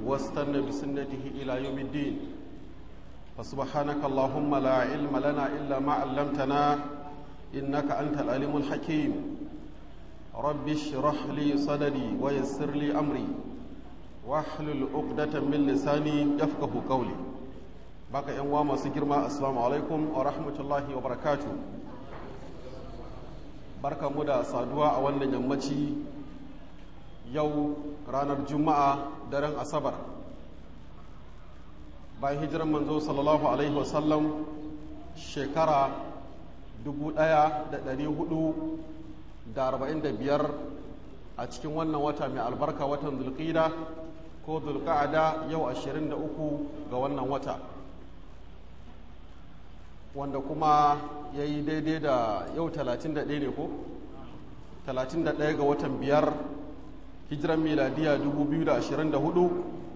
واستنى بسنته إلى يوم الدين فسبحانك اللهم لا علم لنا إلا ما علمتنا إنك أنت العليم الحكيم رب اشرح لي صدري ويسر لي أمري واحلل عقدة من لساني يفقه قولي baka yan uwa masu girma assalamu alaikum wa rahmatullahi wa barakatu barka mu da saduwa a wannan yammaci yau ranar juma'a daren asabar bayan hijiran manzo sallallahu alaihi wasallam shekara 1445 a cikin wannan wata mai albarka watan zulqida ko zulqa'ada yau 23 ga wannan wata wanda kuma ya yi daidai da yau 31 ne ko? 31 ga watan biyar hijiran miladiya 2024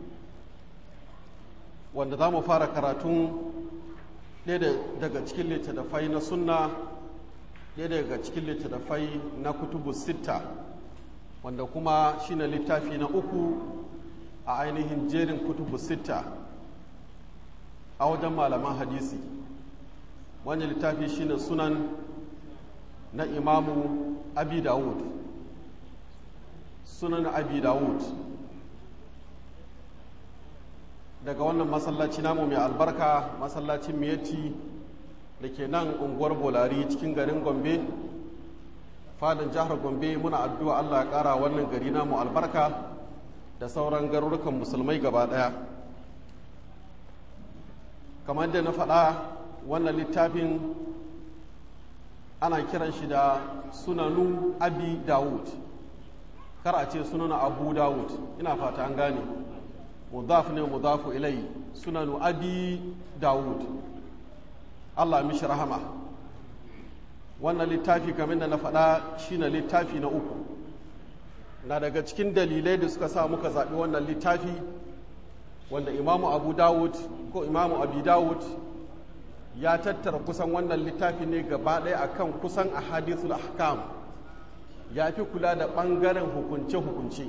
wanda za mu fara karatun ɗaya daga cikin littattafai na sunna ɗaya daga cikin littattafai na kutubu sitta wanda kuma shine littafi na uku a ainihin jerin kutubu sitta a wajen malaman hadisi wani littafi shine sunan na imamu abi dawud sunan abi dawud daga wannan masallaci namu mai albarka masallacin miyati da ke nan unguwar bolari cikin garin gombe fadin jihar gombe muna addu'a allah ya kara wannan gari namu albarka da sauran garurukan musulmai gaba daya kamar da na faɗa wannan littafin ana kiran shi da sunanu abi dawud kar a ce sunanu abu dawud ina fata an gane mudaf ne mudafu ilai sunanu abi dawud allah mishi rahama wannan littafi kamar da na faɗa shine littafi na uku na daga cikin dalilai da suka sa muka zaɓi wannan littafi wanda imamu abu dawud ko imamu abi dawud ya tattara kusan wannan littafi ne gaba ɗaya akan kusan ahadithul ahkam ya fi kula da ɓangaren hukunce-hukunce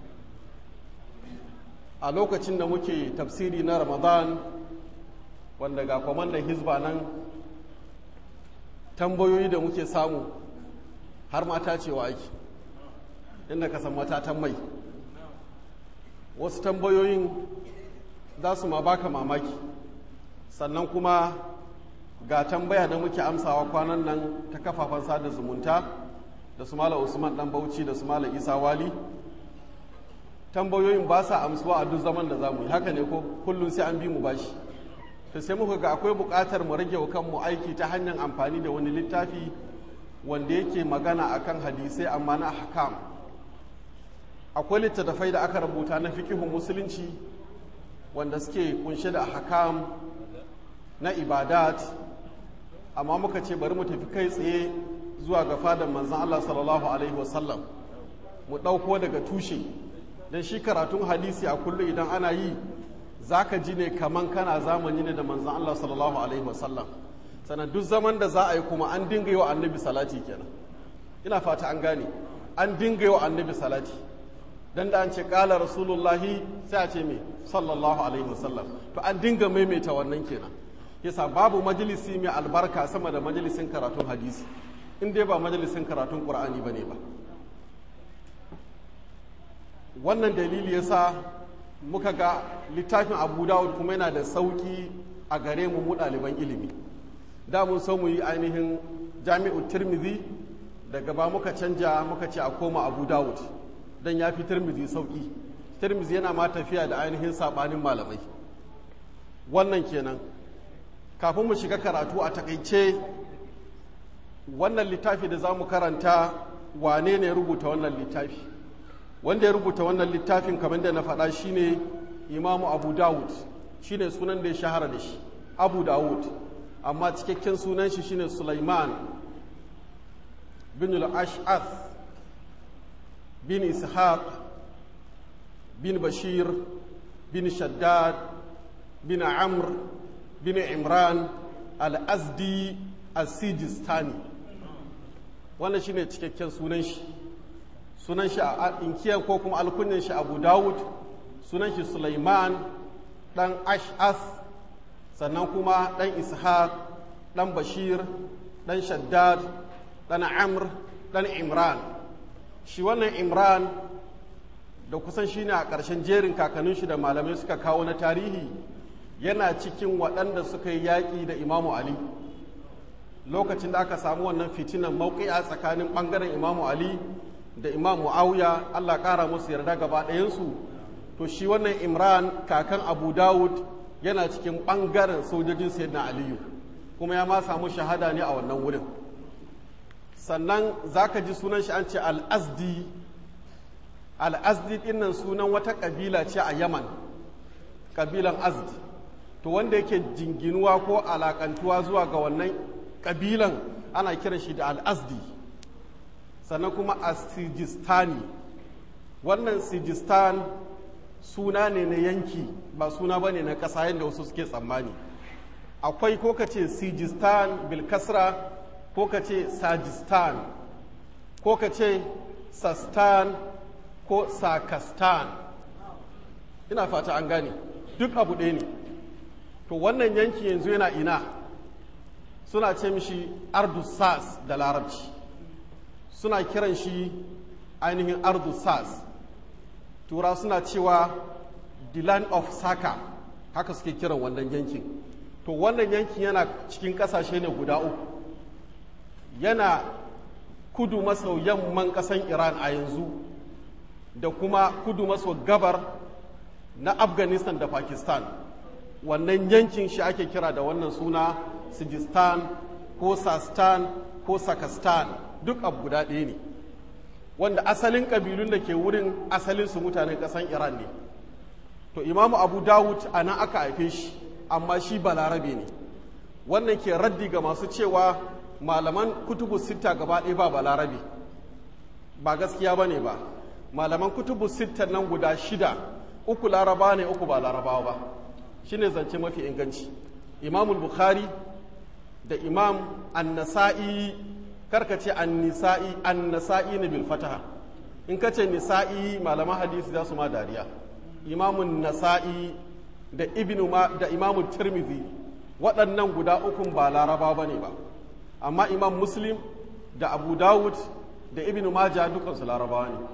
a lokacin da muke tafsiri na ramadan wanda ga kwamandan hizba nan tambayoyi da muke samu har mata cewa ake inda ka san matatan mai wasu tambayoyin za su ma baka mamaki sannan kuma ga tambaya da muke amsawa kwanan nan ta kafafen sada zumunta da su mala usman dan bauchi da su mala isa wali tambayoyin ba sa amsuwa a duk zaman da za mu yi haka ne ko kullum sai an bi mu bashi to sai muka ga akwai buƙatar mu rage wa kanmu aiki ta hanyar amfani da wani littafi wanda yake magana akan hadisai amma na hakam akwai littattafai da aka rubuta na fikihun musulunci wanda suke kunshe da hakam na ibadat amma muka ce bari mu tafi kai tsaye zuwa ga fadan manzan Allah sallallahu alaihi wasallam mu ɗauko daga tushe don shi karatun hadisi a kullum idan ana yi za ka ji ne kaman kana zamani ne da manzan Allah sallallahu alaihi wasallam sannan duk zaman da za a yi kuma an dinga yi wa annabi salati kenan ina fata an gane an dinga yi wa annabi salati dan da an ce kala rasulullahi sai a ce me sallallahu alaihi wasallam to an dinga maimaita wannan kenan yasa babu majalisi mai albarka sama da majalisin karatun hadisi in dai ba majalisin karatun qur'ani bane ba wannan dalili yasa muka ga littafin abu dawud kuma yana da sauki a gare mu mu ɗaliban ilimi da mun so mu yi ainihin jami'u tirmidhi daga ba muka canja muka ce a koma abu dawud don ya fi tirmidhi sauki tirmidhi yana ma tafiya da ainihin saɓanin malamai wannan kenan kafin mu shiga karatu a takaice wannan littafi da za mu karanta wane ne rubuta wannan littafi wanda ya rubuta wannan littafin kamar da na faɗa shine imamu abu dawud shine sunan da ya shahara da shi abu dawud amma cikakken sunan shi shine sulaiman bin al-ash'ath bin ishaq bin bashir bin shaddad bin amr bin imran al-azdi al-sijistani wannan shine cikakken sunan shi sunan shi a inkiyar ko kuma alkunyan shi abu dawud sunan shi sulaiman ɗan ash'as sannan kuma ɗan ishaq ɗan bashir ɗan shaddad ɗan amr ɗan imran shi wannan imran da kusan shi ne a ƙarshen jerin kakannin shi da malamai suka kawo na tarihi yana cikin waɗanda suka yi yaƙi da imamu ali lokacin da aka samu wannan fitinan mauƙi'a tsakanin ɓangaren imamu ali da imam mu'awiya allah ƙara musu yarda gaba ɗayansu to shi wannan imran kakan abu dawud yana cikin ɓangaren sojojin sayyidina aliyu kuma ya ma samu shahada ne a wannan wurin sannan za ka ji sunan shi an ce al'azdi al'azdi ɗinnan sunan wata ƙabila ce a yaman ƙabilan azdi to wanda yake jinginuwa ko alakantuwa zuwa ga wannan ƙabilan ana kiran shi da al'azdi sannan kuma a sijistani wannan sijistan suna ne na yanki ba suna ba ne na ƙasa yadda wasu suke tsammani akwai ko ka ce sijistan bilkasra ko ka ce sajistan ko ka ce sastan ko sakastan ina fata an gane duk abu ɗaya ne to wannan yanki yanzu yana ina suna ce mishi ardusas da larabci suna kiran shi ainihin ardusas tura suna cewa the land of saka haka suke kiran wannan yankin to wannan yankin yana cikin ƙasashe ne guda uku yana kudu maso yamman ƙasan iran a yanzu da kuma kudu maso gabar na afghanistan da pakistan wannan yankin shi ake kira da wannan suna sijistan ko sastan ko sakastan duk abu guda ɗaya ne wanda asalin ƙabilun da ke wurin asalin su mutanen ƙasan iran ne to imamu abu dawud a nan aka haife shi amma shi balarabe ne wannan ke raddi ga masu cewa malaman kutubu sitta gaba ɗaya ba balarabe ba gaskiya ba ne ba malaman kutubu sitta nan guda shida uku laraba ne uku ba larabawa ba shine zance mafi inganci imamul bukhari da imam annasa'i karka ce annisa'i annasa'i ne bil fataha in ka ce nisa'i malaman hadisi za su ma dariya imamun nasa'i da ibnu ma da imamun tirmidhi waɗannan guda ukun ba laraba ba ne ba amma imam muslim da abu dawud da ibnu majah dukansu larabawa ne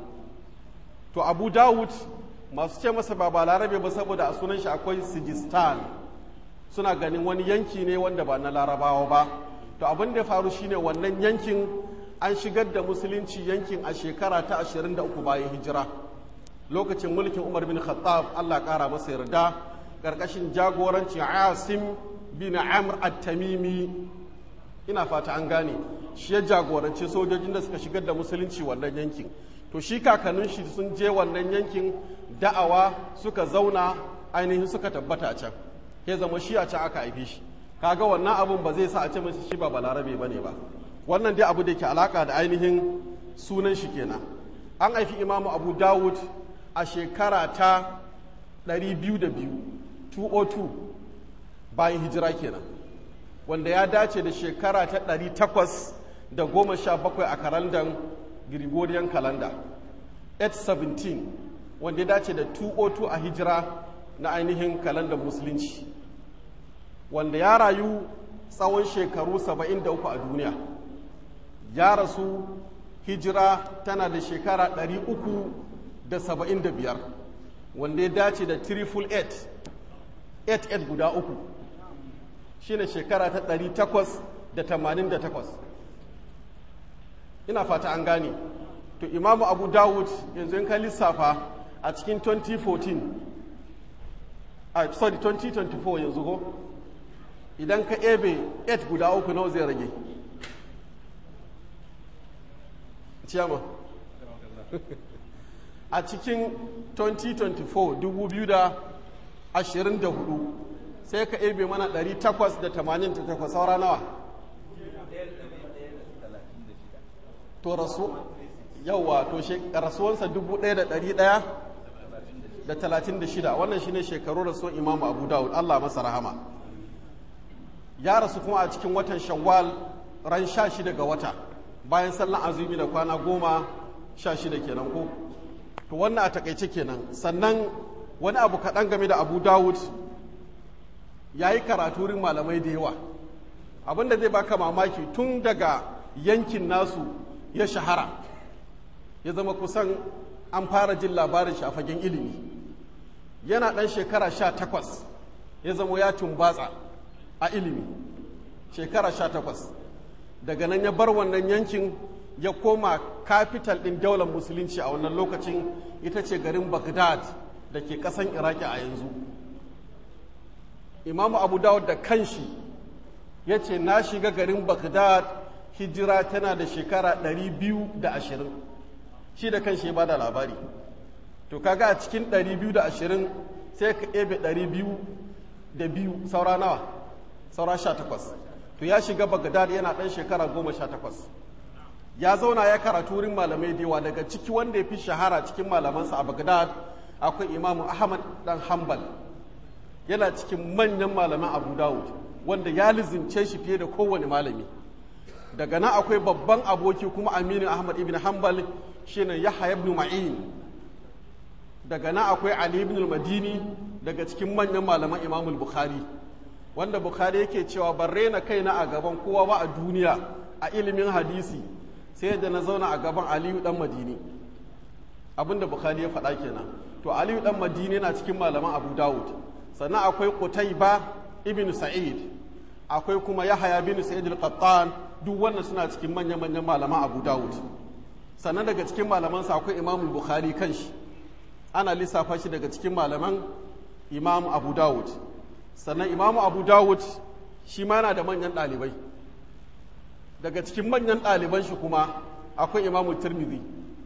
to abu dawud masu ce masa ba ba larabe ba saboda a sunan shi akwai sijistan suna ganin wani yanki ne wanda ba na larabawa ba to abin da ya faru shine wannan yankin an shigar da musulunci yankin a shekara ta 23 bayan hijira lokacin mulkin umar bin khattab allah kara masa yarda ƙarƙashin jagorancin asim bin amr at-tamimi ina fata an gane shi ya jagoranci sojojin da suka shigar da musulunci wannan yankin to shi kakannin shi sun je wannan yankin da'awa suka zauna ainihin suka tabbata a can ya zama shi a can aka haife shi kaga wannan abun ba zai sa a ce masa shi ba balarabe ba ne ba wannan dai abu da ke alaka da ainihin sunan shi kenan an haifi imamu abu dawud a shekara ta 202 202 bayan hijira kenan wanda ya dace da shekara ta 817 a kalandar Gregorian calendar 817 wanda ya dace da 202 a hijira na ainihin kalandar musulunci wanda ya rayu tsawon shekaru 73 a duniya ya rasu hijira tana da shekara 375 wanda ya dace da triple 8 8 guda uku shine shekara ta 888 ina fata an gane to imamu abu dawud yanzu in ka lissafa a cikin 2014 a sorry 2024 yanzu ko idan ka ebe 8 guda uku nawa zai rage ciyama a cikin 2024 2024 sai ka ebe mana 888 saura nawa to rasu yawa to rasuwansa dubu ɗaya da ɗari ɗaya da talatin da shida wannan shine shekaru rasuwan imamu abu dawud allah masa rahama ya rasu kuma a cikin watan shawwal ran sha shida ga wata bayan sallan azumi da kwana goma sha shida kenan ko to wannan a takaice kenan sannan wani abu kaɗan game da abu dawud ya yi karatu wurin malamai da yawa abinda zai baka mamaki tun daga yankin nasu ya shahara ya zama kusan an fara jin labarin shi a fagen ilimi yana ɗan shekara sha takwas ya zama ya tumbatsa a ilimi shekara sha takwas daga nan ya bar wannan yankin ya koma kafital ɗin daular musulunci a wannan lokacin ita ce garin baghdad da ke ƙasan iraki a yanzu imamu abu dawud da kanshi ya ce na shiga garin baghdad hijira tana da shekara 220 shi da kanshi ya ba da labari to kaga a cikin 220 sai ka ebe 200 da biyu saura nawa saura 18 to ya shiga baghdad yana ɗan shekara 18 ya zauna ya karatu wurin malamai da yawa daga ciki wanda ya fi shahara cikin malamansa a baghdad akwai imamu ahmad dan hanbal yana cikin manyan malaman abu dawud wanda ya lizimce shi fiye da kowane malami daga nan akwai babban aboki kuma aminu ahmad ibn hanbal shine yahya ibn ma'in daga nan akwai ali ibn madini daga cikin manyan malaman imamul bukhari wanda bukhari yake cewa ban rena kaina a gaban kowa ba a duniya a ilimin hadisi sai da na zauna a gaban aliyu dan madini abinda bukhari ya faɗa kenan to aliyu dan madini yana cikin malaman abu dawud sannan akwai qutayba ibn sa'id akwai kuma yahaya bin sa'id al-qattan duk wannan suna cikin manyan manyan malaman abu dawud sannan daga cikin malaman sa akwai imam bukhari kanshi ana lissafa shi daga cikin malaman imam abu dawud sannan imam abu dawud shi ma yana da manyan ɗalibai daga cikin manyan ɗaliban shi kuma akwai imamu tirmidhi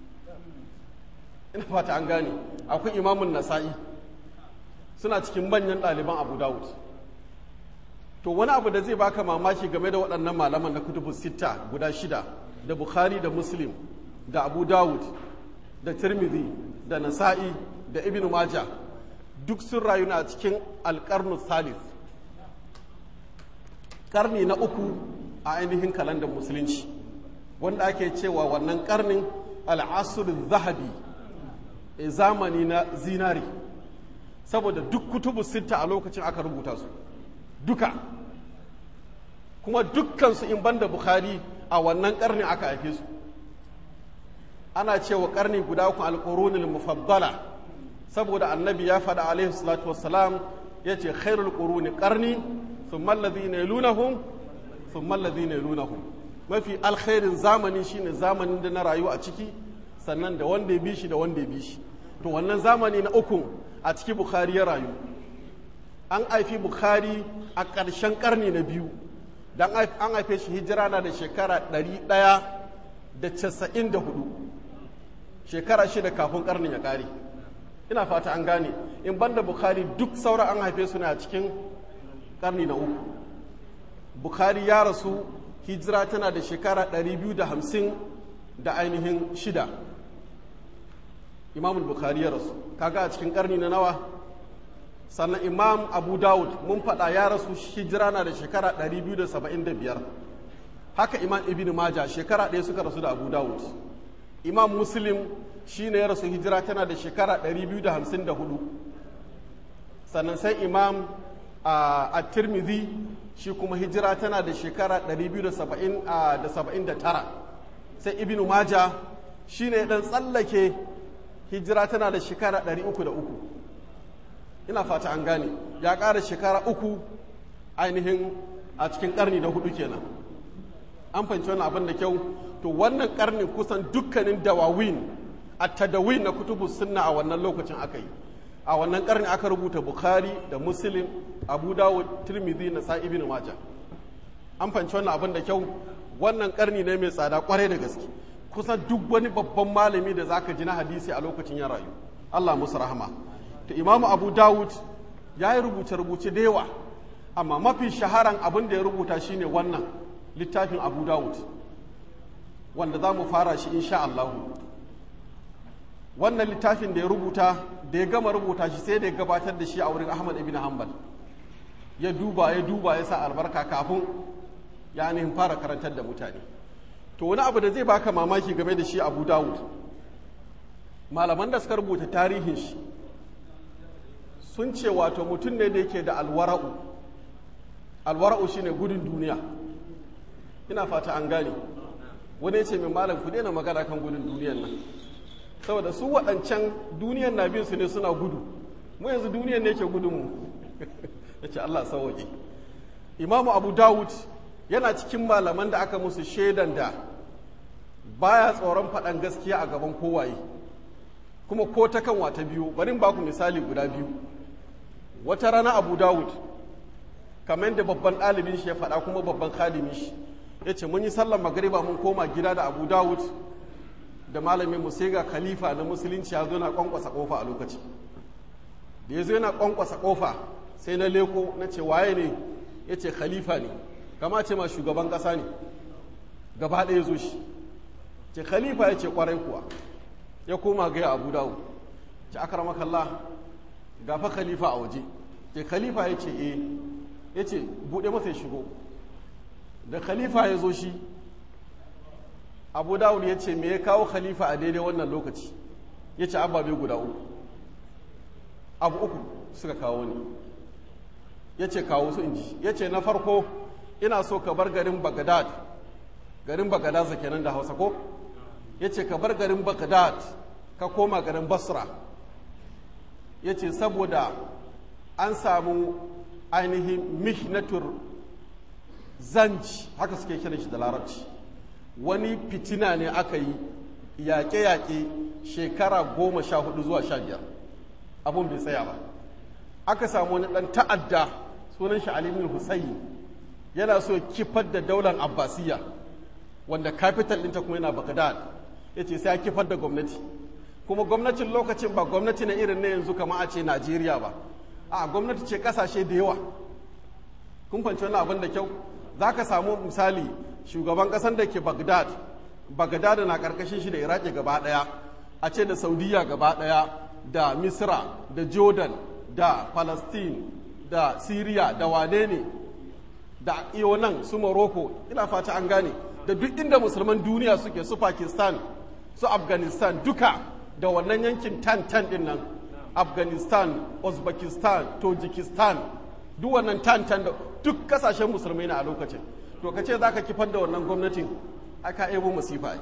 ina fata an gane akwai imamun nasa'i suna cikin manyan ɗaliban abu dawud to wani abu da zai baka mamaki game da waɗannan malaman na kutubu sitta guda shida da bukhari da muslim da abu dawud da tirmidhi da nasa'i da ibn maja duk sun rayu na cikin alƙarnu salis ƙarni na uku a ainihin kalandar musulunci wanda ake cewa wannan karnin al'asurin zahabi a zamani na zinari saboda duk kutubu sitta a lokacin aka rubuta su duka kuma dukkansu in banda bukhari a wannan karnin aka haife su ana cewa karni guda uku alƙurunin mufaddala saboda annabi ya faɗa alaihi salatu wassalam ya ce khairul ƙuruni ƙarni sun mallazi ne lunahum sun mallazi ne lunahum mafi alkhairin zamani shine zamanin da na rayu a ciki sannan da wanda ya bi shi da wanda ya bi shi to wannan zamani na uku a ciki bukhari ya rayu an haifi bukhari a ƙarshen ƙarni na biyu don an haife shi hijira na da shekara ɗari ɗaya da casa'in da hudu shekara shida kafin ƙarnin ya ƙare ina fata an gane in banda bukhari duk sauran an haife su ne a cikin ƙarni na uku bukhari ya rasu hijira tana da shekara 250 da ainihin shida imam bukhari ya rasu kaga a cikin karni na nawa sannan imam abu dawud mun faɗa ya rasu hijira na da shekara 275 haka imam ibn maja shekara ɗaya suka rasu da abu dawud imam muslim shi ne ya rasu hijira tana da shekara 254 sannan sai imam a tirmidhi shi kuma hijira tana da shekara 279 sai ibn maja shi ne dan tsallake hijira tana da shekara 303 ina fata an gane ya ƙara shekara uku ainihin a cikin ƙarni na hudu kenan an fahimci wannan abin da kyau to wannan ƙarnin kusan dukkanin dawawin a tadawin na kutubu sunna a wannan lokacin aka yi a wannan karni aka rubuta bukhari da muslim abu dawud tirmidhi na sa ibn majah an fanci wannan abin da kyau wannan karni ne mai tsada kwarai da gaske kusan duk wani babban malami da zaka ji na hadisi a lokacin ya rayu Allah musu rahama to imamu abu dawud ya yi rubuce rubuce da yawa amma mafi shaharan abin da ya rubuta shine wannan littafin abu dawud wanda za mu fara shi insha Allahu wannan littafin da ya rubuta da ya gama rubuta shi sai da ya gabatar da shi a wurin ahmad ibn hanbal ya duba ya duba ya sa albarka kafin ya ainihin fara karantar da mutane to wani abu da zai baka mamaki game da shi abu dawud malaman da suka rubuta tarihin shi sun ce wato mutum ne da yake da alwara'u alwara'u shine gudun duniya ina fata an gane wani ya ce min malam ku daina magana kan gudun duniyan nan saboda su waɗancan duniyan na bin su ne suna gudu mu yanzu duniyan ne ke gudun mu ya ce Allah sauwaƙe imamu abu dawud yana cikin malaman da aka musu shaidan da baya tsoron faɗan gaskiya a gaban kowaye kuma ko ta kan wata biyu bari ba ku misali guda biyu wata rana abu dawud kamar yadda babban ɗalibin shi ya faɗa kuma babban khadimin shi ya ce mun yi sallar magariba mun koma gida da abu dawud da malamin mu sai ga khalifa na musulunci ya zo na kwankwasa kofa a lokaci da ya zo yana kwankwasa kofa sai na leko na ce waye ne ya ce khalifa ne kama ce ma shugaban ƙasa ne gaba ɗaya zo shi ce khalifa ya ce kwarai kuwa ya koma gaya abu dawud ce akramakallah gafa khalifa a waje ce khalifa ya ce eh ya ce buɗe masa ya shigo da khalifa ya zo shi abu dawud ya ce me ya kawo khalifa a daidai wannan lokaci ya ce ababe guda uku abu uku suka kawo ne ya ce kawo su inji ya ce na farko ina so ka bar garin bagdad garin bagdad sa kenan da hausa ko ya ce ka bar garin bagdad ka koma garin basra ya ce saboda an samu ainihin mihnatur zanci haka suke kiran shi da larabci wani fitina ne aka yi yaƙe-yaƙe shekara goma sha hudu zuwa sha biyar abun bai tsaya ba aka samu wani ɗan ta'adda sunan shi alimin husayi yana so kifar da daular abbasiyya wanda capital ɗinta kuma yana bagdad ya ce sai ya kifar da gwamnati kuma gwamnatin lokacin ba gwamnati na irin na yanzu kama a ce najeriya ba a gwamnati ce ƙasashe da yawa kun fanci wani abin da kyau za ka samu misali shugaban ƙasar da ke bagdad bagdad na ƙarƙashin shi da iraki gaba ɗaya a ce da saudiya gaba ɗaya da misra da jordan da palestine da syria da wane ne da iyo nan su morocco ina fata an gane da duk inda musulman duniya suke su pakistan su afghanistan duka da wannan yankin tan tan din nan afghanistan uzbekistan tajikistan duk wannan tan tan da duk kasashen musulmai na a lokacin to ka ce za ka kifar da wannan gwamnatin aka ebo masifa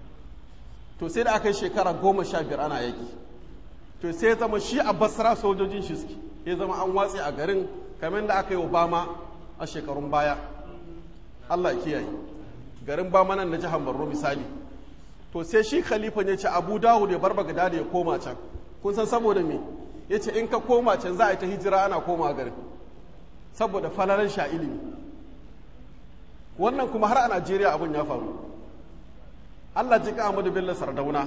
to sai da aka yi shekara goma sha biyar ana yaki to sai zama shi a basra sojojin shi suke ya zama an watse a garin kamar da aka yi obama a shekarun baya allah kiyaye garin bama nan na jihar borno misali to sai shi khalifa ya ce abu dawud ya bar bagada da ya koma can kun san saboda me ya ce in ka koma can za a yi ta hijira ana koma garin saboda falalan sha ilimi wannan kuma har a najeriya abin ya faru allah ji ka ahmadu bello sardauna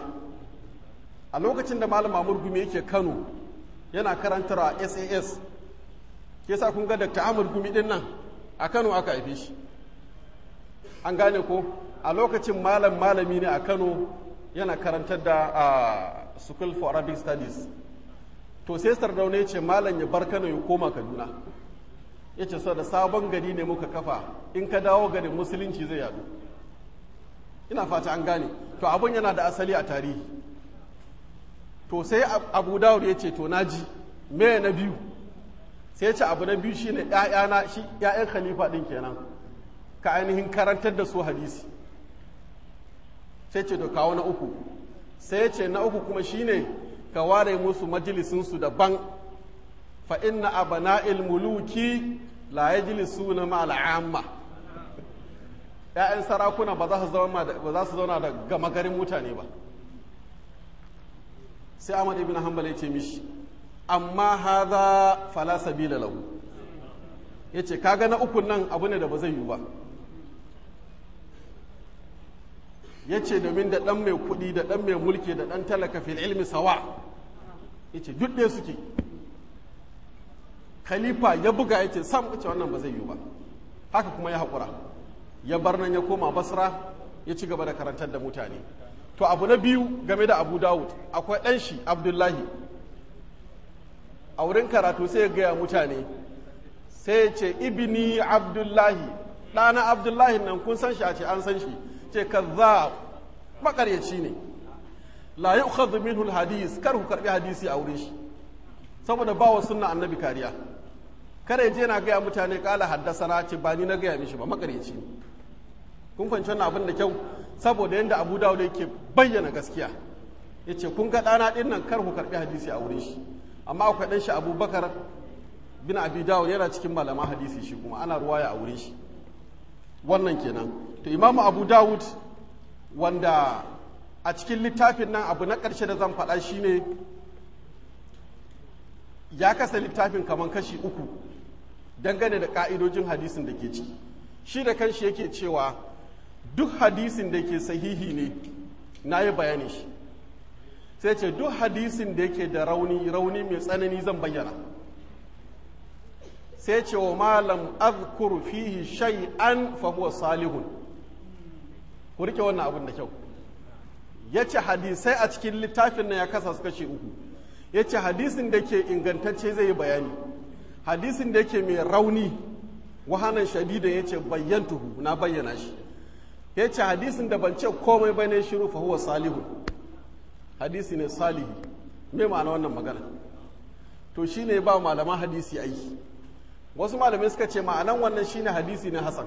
a lokacin da malam mamur gumi yake kano yana karantar a sas ke sa kun ga dr ahmad gumi din nan a kano aka haife shi an gane ko a lokacin malam malami ne a kano yana karantar da a school for arabic studies to sai sardauna ya ce malam ya bar kano ya koma kaduna ya ce da sabon gari ne muka kafa in ka dawo garin musulunci zai yadu ina fata an gane to abun yana da asali a tarihi to sai abu dawud ya ce to naji me na biyu sai ya ce abu na biyu shine ƴaƴana shi ƴaƴan khalifa din kenan ka ainihin karantar da su hadisi sai ce to kawo na uku sai ya ce na uku kuma shine ka ware musu majalisin su daban fa inna abana'il muluki la yajlisuna ma al'amma ƴaƴan sarakuna ba za su zauna da ba za su zauna da gama garin mutane ba sai Ahmad ibn Hanbal ya ce mishi amma hadha fala sabila lahu yace kaga na ukun nan abu ne da ba zai yi ba yace domin da dan mai kuɗi da dan mai mulki da dan talaka fil ilmi sawa yace duk ɗaya suke khalifa ya buga yace sam yace wannan ba zai yi ba haka kuma ya haƙura ya bar nan ya koma basra ya ci gaba da karantar da mutane to abu na biyu game da abu dawud akwai ɗan shi abdullahi a wurin karatu sai ya gaya mutane sai ya ce ibini abdullahi ɗana abdullahi nan kun san shi a ce an san shi ce kaza makaryaci ne la yi minhu hadis kar ku karbi hadisi a wurin shi saboda ba wa sunna annabi kariya kada je na gaya mutane kala haddasa na ce ba ni na gaya mishi ba makareci ne kun fahimci wannan abin da kyau saboda yadda abu dawud yake bayyana gaskiya ya ce kun ga ɗana ɗin nan kar ku karɓi hadisi a wurin shi amma akwai ɗan shi abubakar bin abi dawud yana cikin malaman hadisi shi kuma ana ruwaya a wurin shi wannan kenan to imamu abu dawud wanda a cikin littafin nan abu na ƙarshe da zan faɗa shine ya kasa littafin kamar kashi uku dangane da ƙa'idojin hadisin da ke ciki shi da kanshi yake cewa duk hadisin da ke sahihi ne na yi bayani shi sai ce duk hadisin da yake da rauni rauni mai tsanani zan bayyana sai ce wa malam azkuru fihi shay'an fa huwa salihun ku rike wannan abin da kyau ya ce hadisai a cikin littafin nan ya kasa su kashe uku ya ce hadisin da ke ingantacce zai yi bayani hadisin da yake mai rauni wahanan shadida ya ce bayyantuhu na bayyana shi ya ce hadisin da ban ce komai ba ne shiru fa huwa salihun hadisi ne salihi me ma'ana wannan magana to shine ba malaman hadisi aiki wasu malamai suka ce ma'anan wannan shine hadisi ne hasan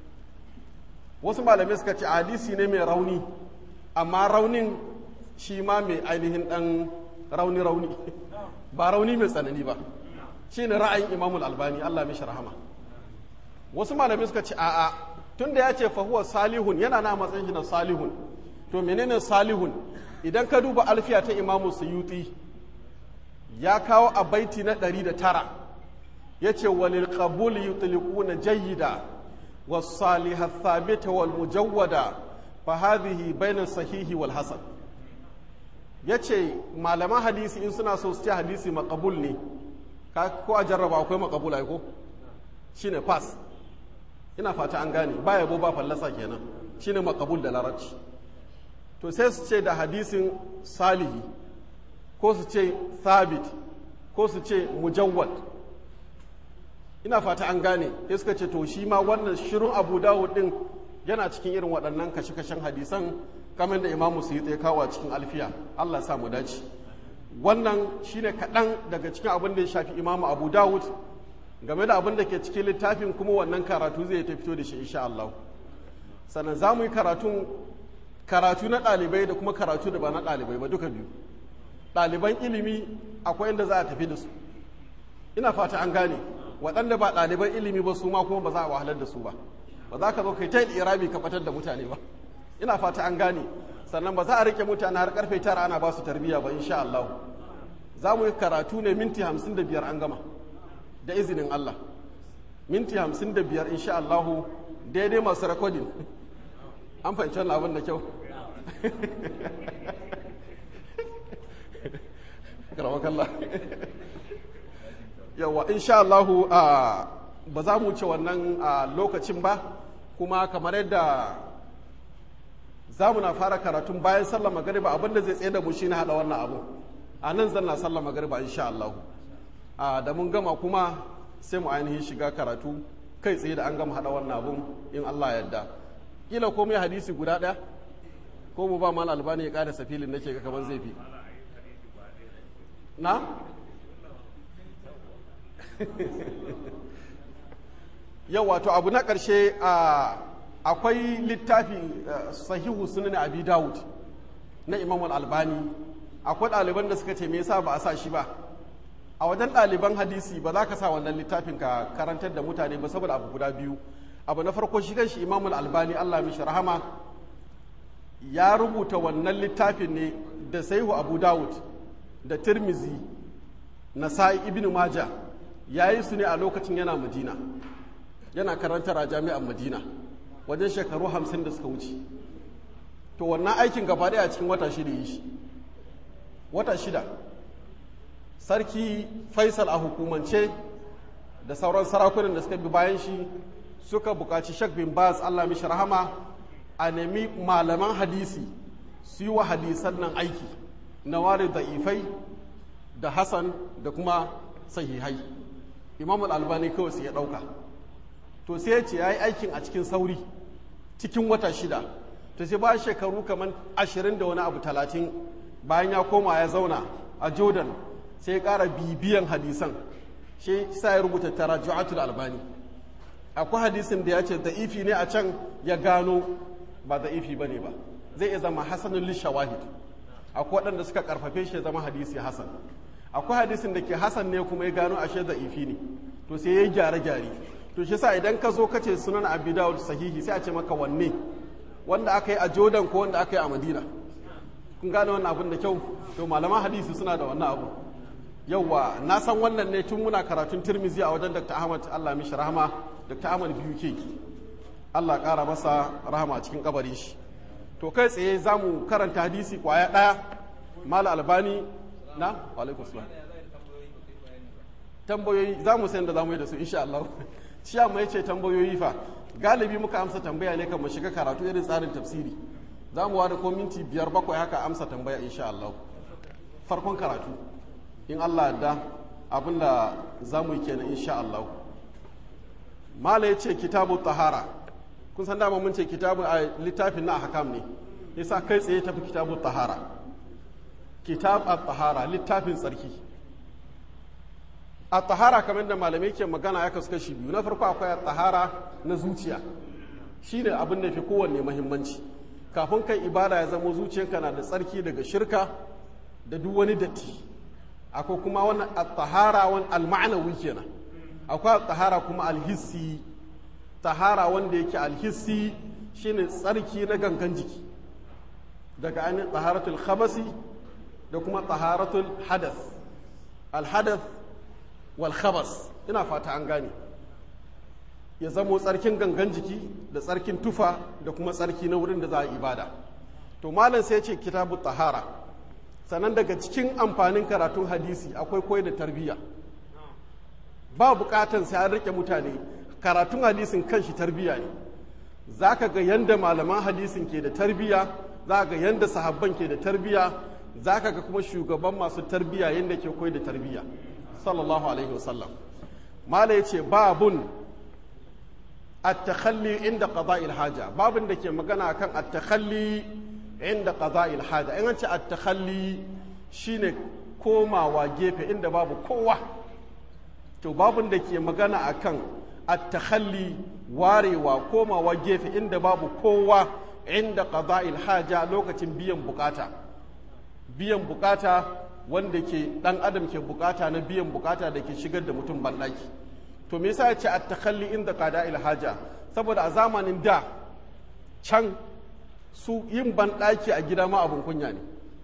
wasu malamai suka ce hadisi ne mai rauni amma raunin shi ma mai ainihin dan rauni-rauni ba rauni mai tsanani ba shi ne ra'ayin imamul albani allah mishi rahama wasu malamai suka ce a'a tun da ya ce fahuwa salihun yana na matsayin shi na salihun to menene salihun idan ka duba alfiya ta imamu suyuti ya kawo a baiti na ɗari da tara ya ce walil qabul yutliquna jayyida was salihah thabita wal mujawwada fa hadhihi bayna sahihi wal hasan yace malaman hadisi in suna so su ce hadisi maqbul ne ka ko a jarraba akwai maqbul ai ko shine pass ina fata an gane ba yabo ba fallasa kenan shine maqbul da larabci to sai su ce da hadisin salihi ko su ce thabit ko su ce mujawwad ina fata an gane sai suka ce to shi ma wannan shirin abu dawud din yana cikin irin waɗannan kashe-kashen hadisan kamar da imamu su yi tsaye kawo a cikin alfiya allah sa mu dace wannan shine kaɗan daga cikin abin da ya shafi imamu abu dawud game da abin da ke cikin littafin kuma wannan karatu zai ta fito da shi insha allah sannan za mu yi karatun karatu na ɗalibai da kuma karatu da ba na ɗalibai ba duka biyu ɗaliban ilimi akwai inda za a tafi da su ina fata an gane waɗanda ba ɗaliban ilimi ba su ma kuma ba za a wahalar da su ba ba za ka zo kai ta yin irabi ka fatar da mutane ba ina fata an gane sannan ba za a rike mutane har karfe tara ana ba su tarbiyya ba insha Allah za mu yi karatu ne minti hamsin da biyar an gama da izinin Allah minti hamsin da biyar insha Allah daidai masu rekodin an fahimci wannan abin da kyau karamakalla yawa insha Allahu ba za mu wuce wannan lokacin ba kuma kamar yadda za mu na fara karatun bayan sallar magariba abinda zai tsaye da mu shi na haɗa wannan abu a nan zan na sallar magariba insha Allahu da mun gama kuma sai mu ainihin shiga karatu kai tsaye da an gama haɗa wannan abun in Allah yadda kila komai hadisi guda ɗaya ko mu ba mal albani ya ƙara safilin nake ga kamar zai fi na yau wato abu na ƙarshe akwai littafi sahihu sunan abi dawud na imam albani akwai ɗaliban da suka ce me yasa ba a sa shi ba a wajen ɗaliban hadisi ba za ka sa wannan littafin ka karantar da mutane ba saboda abu guda biyu abu na farko shi kanshi imam albani allah mishi rahama ya rubuta wannan littafin ne da sahihu abu dawud da tirmizi nasa'i ibn maja ya yi su ne a lokacin yana madina yana karantar a jami'an madina wajen shekaru hamsin da suka wuce to wannan aikin gaba daya a cikin wata shida yi shi wata shida sarki faisal a hukumance da sauran sarakunan da suka bi bayan shi suka buƙaci shak bin baz allah mishi rahama a nemi malaman hadisi su yi wa hadisan nan aiki na ware da'ifai da hasan da kuma sahihai imam albani kawai sai ya ɗauka to sai ya ce ya yi aikin a cikin sauri cikin wata shida to sai ba shekaru kamar ashirin da wani abu talatin bayan ya koma ya zauna a jordan sai ya ƙara bibiyan hadisan shi sa ya rubuta taraju'atul albani akwai hadisin da ya ce da'ifi ne a can ya gano ba da'ifi bane ba zai iya zama hasanul lishawahid akwai waɗanda suka karfafe shi ya zama hadisi hasan akwai hadisin da ke hasan ne kuma ya gano ashe da'ifi ne to sai ya gyare gyare to shi sa idan ka zo ka ce sunan abi dawud sahihi sai a ce maka wanne wanda aka yi a jordan ko wanda aka yi a madina kun gane wannan abin da kyau to malaman hadisi suna da wannan abu yauwa na san wannan ne tun muna karatun tirmizi a wajen dr ahmad allah mishi rahama dr ahmad biyu ke allah kara masa rahama a cikin kabarin shi to kai tsaye za mu karanta hadisi kwaya ɗaya mala albani na alaikun salam tambayoyi za mu sayan da za mu yi da su insha allah ciya mai ce tambayoyi fa galibi muka amsa tambaya ne kan mu shiga karatu irin tsarin tafsiri za mu wada ko minti biyar bakwai haka amsa tambaya insha allah farkon karatu in Allah da abin da za mu yi kenan insha Allah mala ya ce kitabu tahara kun san dama mun ce kitabu a littafin na hakam ne yasa kai tsaye tafi kitabu tahara kitab at-tahara littafin tsarki at-tahara kamar da malamai ke magana ya kasu kashi biyu na farko akwai at-tahara na zuciya shine abin da fi kowanne muhimmanci kafin kai ibada ya zama zuciyarka na da tsarki daga shirka da duk wani datti akwai kuma wani tahara wani alma'anawi kenan akwai tahara kuma alhissi tahara wanda yake alhissi shine tsarki na gangan jiki daga ainihin taharatul khabasi da kuma taharatul hadas alhadas wal khabas ina fata an gane ya zamo tsarkin gangan jiki da tsarkin tufa da kuma tsarki na wurin da za a ibada to malam sai ce kitabu tahara sannan daga cikin amfanin karatun hadisi akwai koyi da tarbiyya ba bukatan sai an rike mutane karatun hadisin kanshi tarbiyya ne za ka ga yanda malaman hadisin ke da tarbiyya za ga yanda sahabban ke da tarbiyya za ka ga kuma shugaban masu tarbiyya yanda ke koyi da tarbiyya sallallahu alaihi wasallam mala ya ce babun at-takhalli inda qada'il haja babun da ke magana akan at-takhalli inda qada'il haja in an ce at-takhalli shine komawa gefe inda babu kowa to babun da ke magana akan at-takhalli warewa komawa gefe inda babu kowa inda qada'il haja lokacin biyan bukata biyan bukata wanda ke dan adam ke bukata na biyan bukata da ke shigar da mutum bandaki to me yasa ya ce at-takhalli inda qada'il haja saboda a zamanin da can su yin banɗaki a gida ma abin kunya ne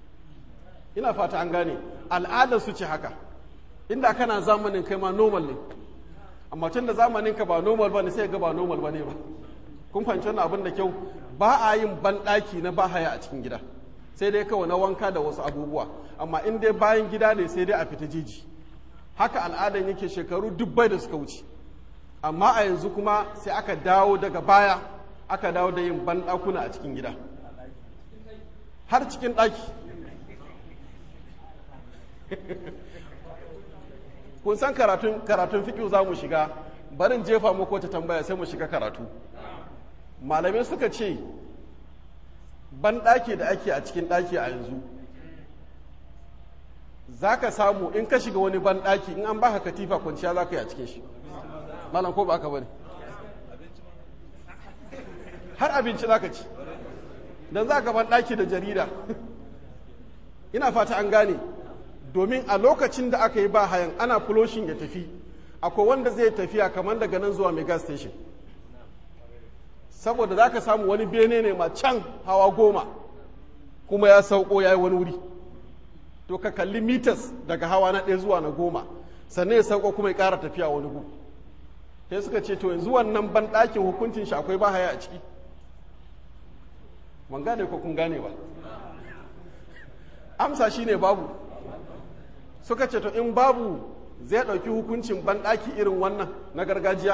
ina fata an gane al'adar su ce haka inda kana zamanin kai ma normal ne amma tun da zamanin ka ba normal ba ne sai ga ba normal ba ne ba kun fahimci wannan abin da kyau ba a yin banɗaki na bahaya a cikin gida sai dai kawai na wanka da wasu abubuwa amma in dai bayan gida ne sai dai a fita jiji haka al'adan yake shekaru dubbai da suka wuce amma a yanzu kuma sai aka dawo daga baya aka dawo da yin banɗakuna a cikin gida har cikin ɗaki kun san karatun karatun fiƙi za mu shiga barin jefa muku wata tambaya sai mu shiga karatu malamai suka ce banɗaki da ake a cikin ɗaki a yanzu za ka samu in ka shiga wani banɗaki in an baka katifa kwanciya za ka yi a cikin shi malam ko ba aka bane har abinci za ka ci don za ka banɗaki da jarida ina fata an gane domin a lokacin da aka yi ba hayan ana fuloshin ya tafi akwai wanda zai tafiya kamar daga nan zuwa mega station saboda za ka samu wani bene ne ma can hawa goma kuma ya sauko ya yi wani wuri to ka kalli mitas daga hawa na ɗaya zuwa na goma sannan ya sauko kuma ya ƙara tafiya wani gu sai suka ce to yanzu wannan banɗakin hukuncin shi akwai ba haya a ciki ban gane ko kun gane ba amsa shine babu suka ce to in babu zai ɗauki hukuncin banɗaki irin wannan na gargajiya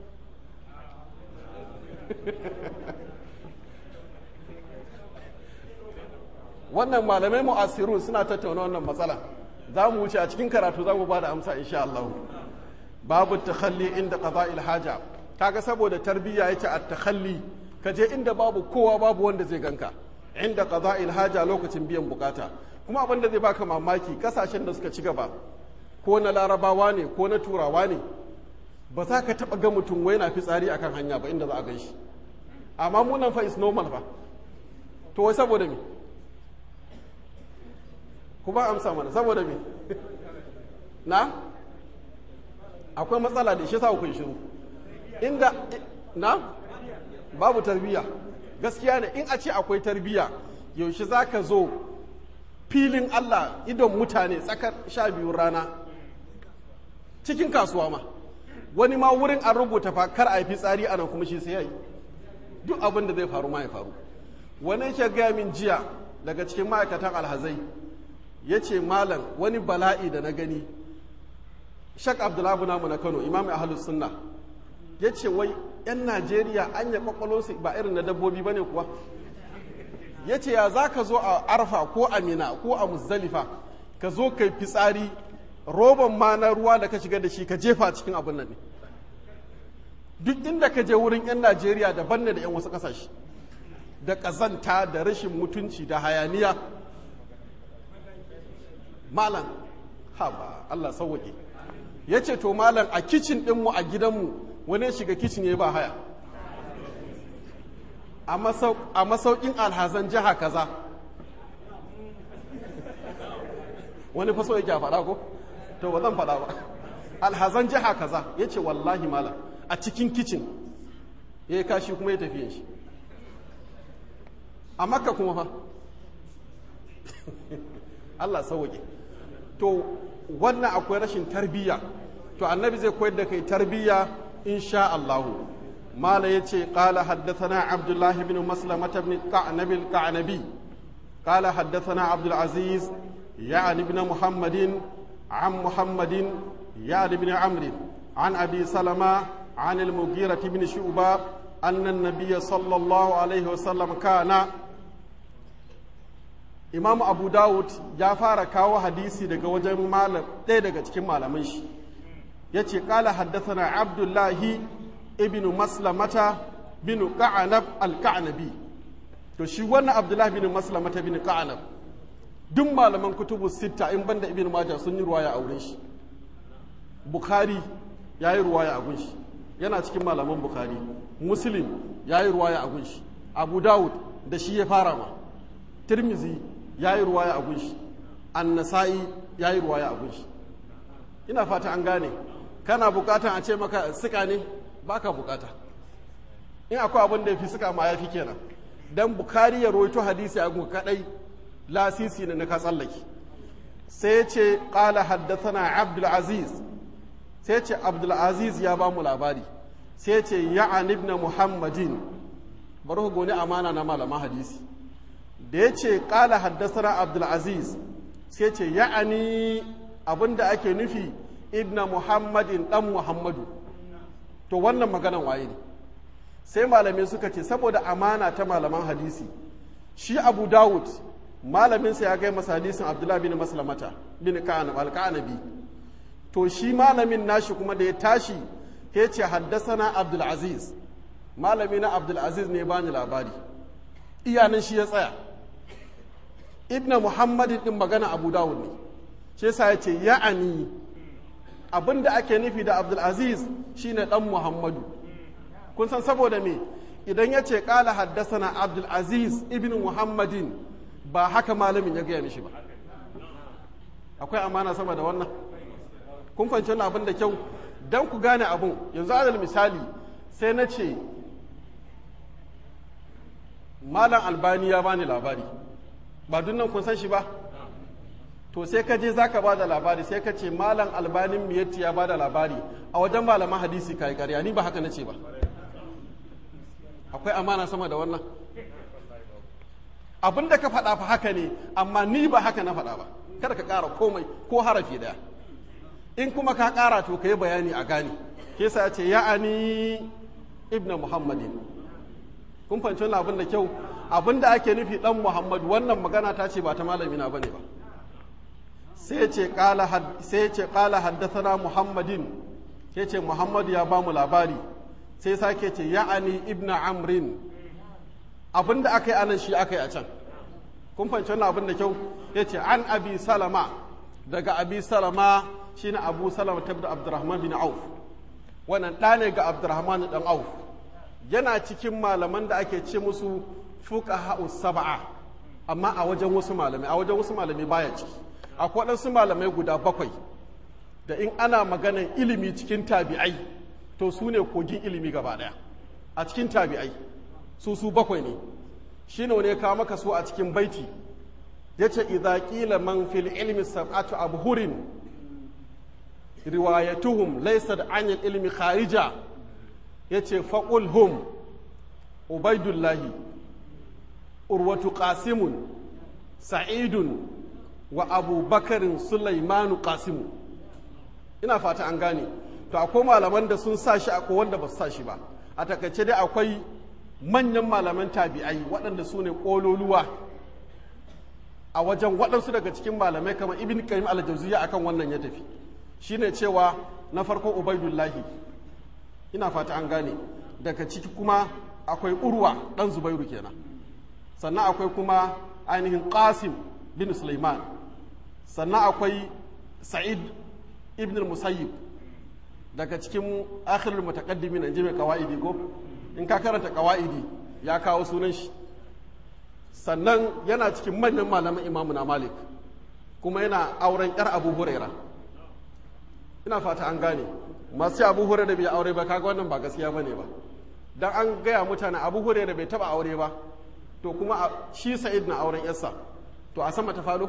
wannan malamai mu'asirun suna tattauna wannan matsala za mu wuce a cikin karatu za mu ba da amsa insha Allah babu takhalli inda qada'il haja kaga saboda tarbiyya yace at-takhalli ka je inda babu kowa babu wanda zai ganka inda qada'il haja lokacin biyan bukata kuma abin da zai baka mamaki kasashen da suka ci gaba ko na larabawa ne ko na turawa ne ba za ka taɓa ga mutum wai na fitsari akan hanya ba inda za a gan shi amma munan fa is normal fa to wai saboda me kuma amsa mana saboda me na akwai matsala da shi sa ku shiru inda na babu tarbiyya gaskiya ne in a ce akwai tarbiyya yaushe za ka zo filin Allah idon mutane tsakar sha biyu rana cikin kasuwa ma wani ma wurin an rubuta fa kar a yi fitsari a nan kuma shi sai ya yi duk abin da zai faru ma ya faru wani yake gaya min jiya daga cikin ma'aikatan alhazai ya ce malam wani bala'i da na gani shak abdullahi namu na kano imam ahlus sunna ya ce wai 'yan najeriya an ya kwakwalonsu ba irin na dabbobi ba ne kuwa ya ce ya za ka zo a arfa ko a mina ko a muzdalifa ka zo kai fitsari roban ma na ruwa da ka shiga da shi ka jefa cikin abin nan ne duk inda ka je wurin 'yan najeriya daban ne da 'yan wasu kasashe da ƙazanta da rashin mutunci da hayaniya malam ha ba allah sauwaƙe ya ce to malam a kicin ɗinmu a gidanmu wani shiga kicin ya ba haya a masaukin alhazan jiha kaza wani faso yake a faɗa ko to ba zan faɗa ba alhazan jiha kaza ya ce wallahi malam a cikin kicin ya yi kashi kuma ya tafiye shi a makka kuma fa Allah sauke to wannan akwai rashin tarbiyya to annabi zai koyar da kai tarbiyya insha Allahu mala yace qala haddathana abdullah ibn maslamah ibn qa'nab al-qa'nabi qala haddathana abdul aziz ya'ni ibn muhammadin عن محمد يعد بن عمرو عن أبي سلمة عن المغيرة بن شعبة أن النبي صلى الله عليه وسلم كان Imam Abu Dawud ya fara kawo hadisi daga wajen malam ɗaya daga cikin malaman shi ya ce ƙala haddathana Abdullahi ibn Maslamata bin Ka'anab al-Ka'anabi to shi wannan Abdullahi bin Maslamata bin Ka'anab duk malaman kutubu sitta in banda ibn Majah sun yi ruwaya a wurin shi Bukhari ya yi ruwaya a gun shi yana cikin malaman Bukhari Muslim ya yi ruwaya a gun shi Abu Dawud da shi ya fara ma Tirmizi ya yi ruwaya a gunshi annasa'i ya yi ruwaya a gunshi ina fata an gane kana bukatan a ce maka suka ne baka bukata in akwai abin da ya fi suka ma ya fi kenan dan bukari ya roito hadisi a gunka kadai lasisi ne na ka tsallake sai ce qala haddathana abdul aziz sai ce abdul aziz ya ba mu labari sai ce ya'an ibn muhammadin bari ku goni amana na malaman hadisi da ya ce ƙala haddasana abdulaziz sai ce ya'ani abinda ake nufi ibna muhammadin ɗan muhammadu to wannan maganan waye ne sai malamai suka ce saboda amana ta malaman hadisi shi abu dawud malaminsa ya gai masa hadisin abdullahi bin maslamata bin alka'anabi to shi malamin nashi kuma da ya tashi ya ce haddasana abdulaziz malami na abdulaziz ne bani labari iyanin shi ya tsaya ibn muhammadin din magana abu dawud ne shi yasa ya ce ya'ani abinda ake nufi da abdulaziz shine dan muhammadu kun san saboda me idan ya ce kala haddasana abdulaziz ibn muhammadin ba haka malamin ya gaya mishi ba akwai amana sama da wannan kun fahimci wannan abin da kyau dan ku gane abun yanzu adal misali sai na ce malam albani ya bani labari ba nan kun san shi ba to sai ka je zaka ba da labari sai ka ce malam albanin miyatti ya ba da labari a wajen malaman hadisi ka yi ƙarya ni ba haka na ce ba akwai amana sama da wannan abin da ka faɗa fa haka ne amma ni ba haka na faɗa ba kada ka ƙara komai ko harafi ɗaya in kuma ka ƙara to ka yi bayani a gane ke sa ce ya'ani ibn muhammadin kun fahimci wannan abin da kyau abin da ake nufi dan muhammadu wannan magana ta ce ba ta malami na bane ba sai ce qala sai ce qala haddathana muhammadin sai ce muhammadu ya ba mu labari sai sake ce ya'ani ibn amrin abin da aka yi anan shi aka yi a can kun fahimci wannan abin da kyau yace an abi salama daga abi salama shine abu salama tabda abdurrahman bin auf wannan ɗa ne ga abdurrahman dan auf yana cikin malaman da ake ce musu fuqaha sab'a amma a wajen wasu malamai a wajen wasu malamai baya ciki akwai waɗansu malamai guda bakwai da in ana maganan ilimi cikin tabi'ai to su ne kogin ilimi gaba ɗaya a cikin tabi'ai su su bakwai ne shi ne ya kawo maka su a cikin baiti ya ce idza qila man fil ilmi sab'atu abhurin riwayatuhum laysat an ilmi kharija yace faqul hum ubaidullahi urwatu qasimun sa'idun wa abubakarin sulaimanu qasimu ina fata an gane to akwai malaman da sun sa shi akwai wanda ba su sa shi ba a takaice dai akwai manyan malaman tabi'ai waɗanda su ne ƙololuwa a wajen waɗansu daga cikin malamai kamar ibn qayyim al-jawziyya akan wannan ya tafi shine cewa na farko ubaidullahi ina fata an gane daga ciki kuma akwai urwa dan zubairu kenan sannan akwai kuma ainihin qasim bin sulaiman sannan akwai sa'id ibn al-musayyib daga cikin akhirul mutaqaddimin an ji mai kawaidi ko in ka karanta kawaidi ya kawo sunan shi sannan yana cikin manyan malaman imamu na malik kuma yana auren yar abu huraira ina fata an gane masu abu huraira bai aure ba kaga wannan ba gaskiya bane ba dan an gaya mutane abu huraira bai taba aure ba to kuma shi sa'id na auren yarsa to a sama ta falo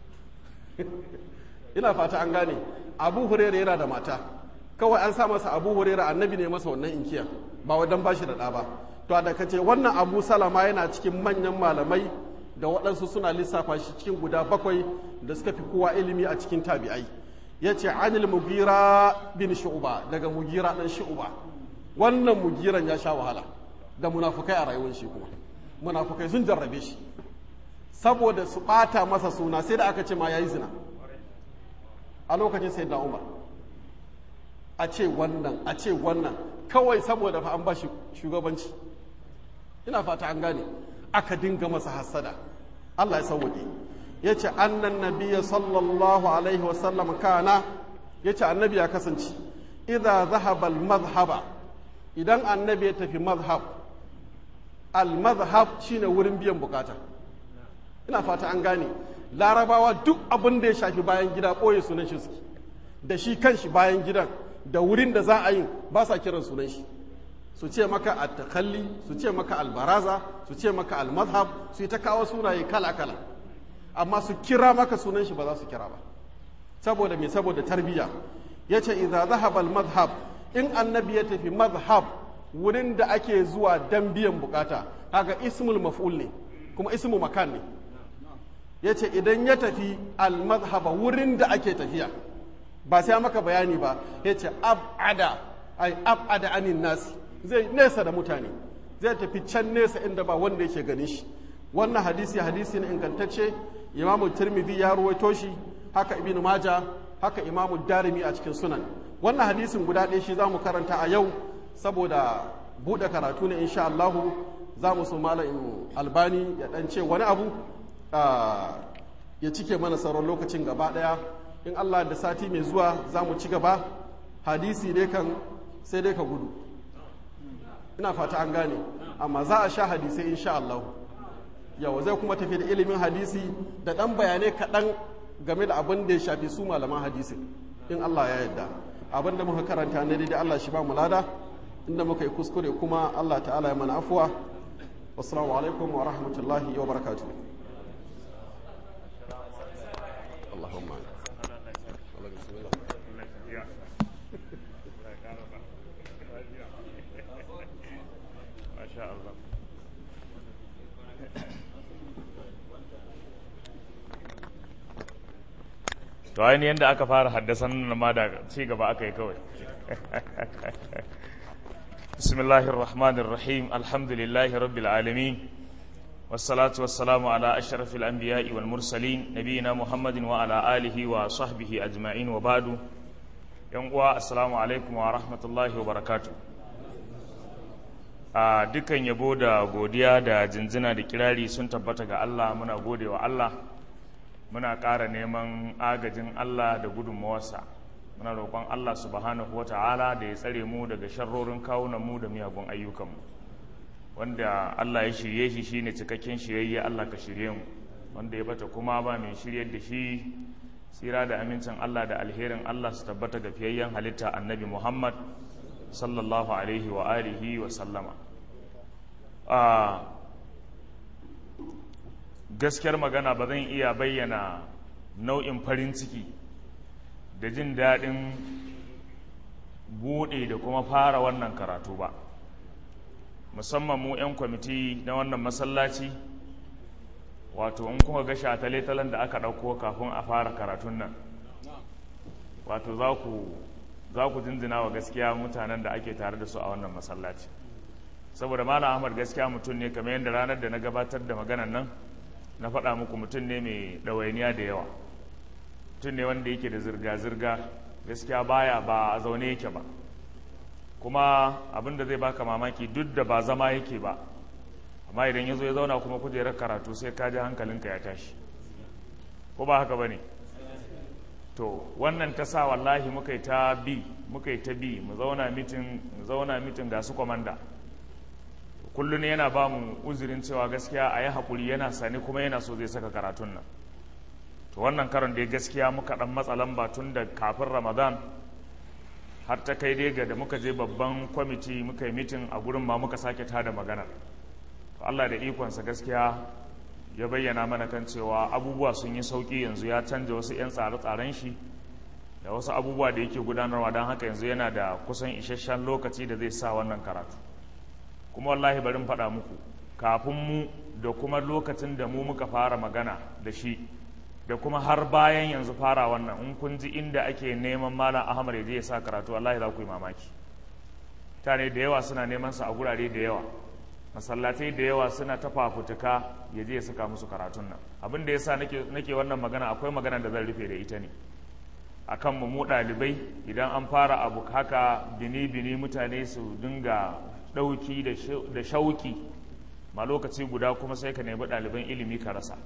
ina fata an gane abu huraira yana da mata kawai an sa masa abu huraira annabi ne masa wannan inkiya ba wadan bashi da ɗa ba to da ka ce wannan abu salama yana cikin manyan malamai da waɗansu suna lissafa shi cikin guda bakwai da suka fi kowa ilimi a cikin tabi'ai ya ce anil mugira bin shu'uba daga mugira ɗan shu'uba wannan mugiran ya sha wahala da munafukai a rayuwar shi kuma munafukai sun jarrabe shi saboda su ɓata masa suna sai da aka ce ma ya yi zina a lokacin sai da umar a ce wannan a ce wannan kawai saboda fa an ba shi shugabanci ina fata an gane aka dinga masa hasada Allah ya sauwaƙe ya ce annan nabiya sallallahu alaihi wasallam kana ya ce annabi ya kasance idha zahaba al-mazhaba idan annabi ya tafi mazhab al-mazhab shine wurin biyan bukata ina fata an gane larabawa duk abin da ya shafi bayan gida ɓoye sunan shi suke da shi kanshi bayan gidan da wurin da za a yi ba sa kiran sunan shi su ce maka at-takalli su ce maka albaraza su ce maka al-mazhab su yi ta kawo sunaye kala-kala amma su kira maka sunan shi ba za su kira ba saboda me saboda tarbiyya yace idza zahaba al-mazhab in annabi ya tafi mazhab wurin da ake zuwa dan biyan bukata kaga ismul maf'ul ne kuma ismu makan ne yace idan ya tafi al-mazhaba wurin da ake tafiya ba sai maka bayani ba yace ab'ada ai ab'ada anin nasi zai nesa da mutane zai tafi can nesa inda ba wanda yake ganin shi wannan hadisi hadisi ne ingantacce imamu tirmidhi ya ruwaito shi haka ibnu maja haka imamu darimi a cikin sunan wannan hadisin guda ɗaya shi zamu karanta a yau saboda buɗe karatu ne insha Allah za mu so malam albani ya dan ce wani abu ya cike mana sauran lokacin gaba ɗaya in Allah da sati mai zuwa za mu ci gaba hadisi ne kan sai dai ka gudu ina fata an gane amma za a sha hadisai insha Allah yawa zai kuma tafi da ilimin hadisi da ɗan bayanai kaɗan game da abin da ya shafi su malaman hadisi in Allah ya yarda abin da muka karanta ne daidai Allah shi ba mu lada inda muka yi kuskure kuma Allah ta'ala ya mana afuwa wassalamu alaikum wa rahmatullahi wa barakatuh Allahumma to ainihin da aka fara haddasan nan ma da ci gaba aka yi kawai bismillahir rahmanir rahim alhamdulillahi rabbil alamin wassalatu wassalamu ala ashrafil anbiya'i wal mursalin nabiyina muhammadin wa ala alihi wa sahbihi ajma'in wa ba'du yan uwa assalamu alaikum wa rahmatullahi wa barakatuh a dukkan yabo da godiya da jinjina da kirari sun tabbata ga Allah muna gode wa Allah muna ƙara neman agajin Allah da gudunmawarsa muna roƙon Allah subhanahu wa ta'ala da ya tsare mu daga sharrorin kawunan mu da miyagun ayyukanmu wanda Allah ya shirye shi shine cikakken shiryayye Allah ka shirye mu wanda ya bata kuma ba mai shiryar da shi tsira da amincin Allah da alherin Allah su tabbata ga fiyayyen halitta annabi Muhammad sallallahu alaihi wa alihi wa sallama a gaskiyar magana ba zan iya bayyana nau'in farin ciki da jin daɗin buɗe da kuma fara wannan karatu ba musamman mu 'yan kwamiti na wannan masallaci wato in kuma ga shatale-talen da aka ɗauko kafin a fara karatun nan wato za ku jinjina wa gaskiya mutanen da ake tare da su a wannan masallaci saboda malam ahmad gaskiya mutum ne kamar yadda ranar da na gabatar da maganan nan na faɗa muku mutum ne mai ɗawainiya da yawa mutum ne wanda yake da zirga-zirga gaskiya baya ba a zaune yake ba kuma abin da zai baka mamaki duk da ba zama yake ba amma idan ya zo ya zauna kuma kujerar karatu sai ka ji hankalinka ya tashi ko ba haka ba ne to wannan ta sa wallahi muka yi ta bi muka yi ta bi mu zauna mitin mu zauna mitin ga su kwamanda kullum yana ba mu uzurin cewa gaskiya a yi haƙuri yana sani kuma yana so zai saka karatun nan to wannan karon da gaskiya muka ɗan matsa lamba tun da kafin ramadan har ta kai dai ga da muka je babban kwamiti muka yi mitin a gurin ma muka sake tada magana to Allah da ikonsa gaskiya ya bayyana mana kan cewa abubuwa sun yi sauƙi yanzu ya canja wasu 'yan tsare-tsaren shi da wasu abubuwa da yake gudanarwa don haka yanzu yana da kusan isasshen lokaci da zai sa wannan karatu kuma wallahi barin faɗa muku kafin mu da kuma lokacin da mu muka fara magana da shi da kuma har bayan yanzu fara wannan in kun ji inda ake neman malam ahmad ya je ya sa karatu wallahi za ku yi mamaki mutane da yawa suna neman sa a gurare da yawa masallatai da yawa suna ta fafutuka ya je ya saka musu karatun nan abin da yasa nake nake wannan magana akwai magana da zan rufe da ita ne akan mu mu ɗalibai idan an fara abu haka bini bini mutane su dinga ɗauki da shauki ma lokaci guda kuma sai ka nemi ɗaliban ilimi ka rasa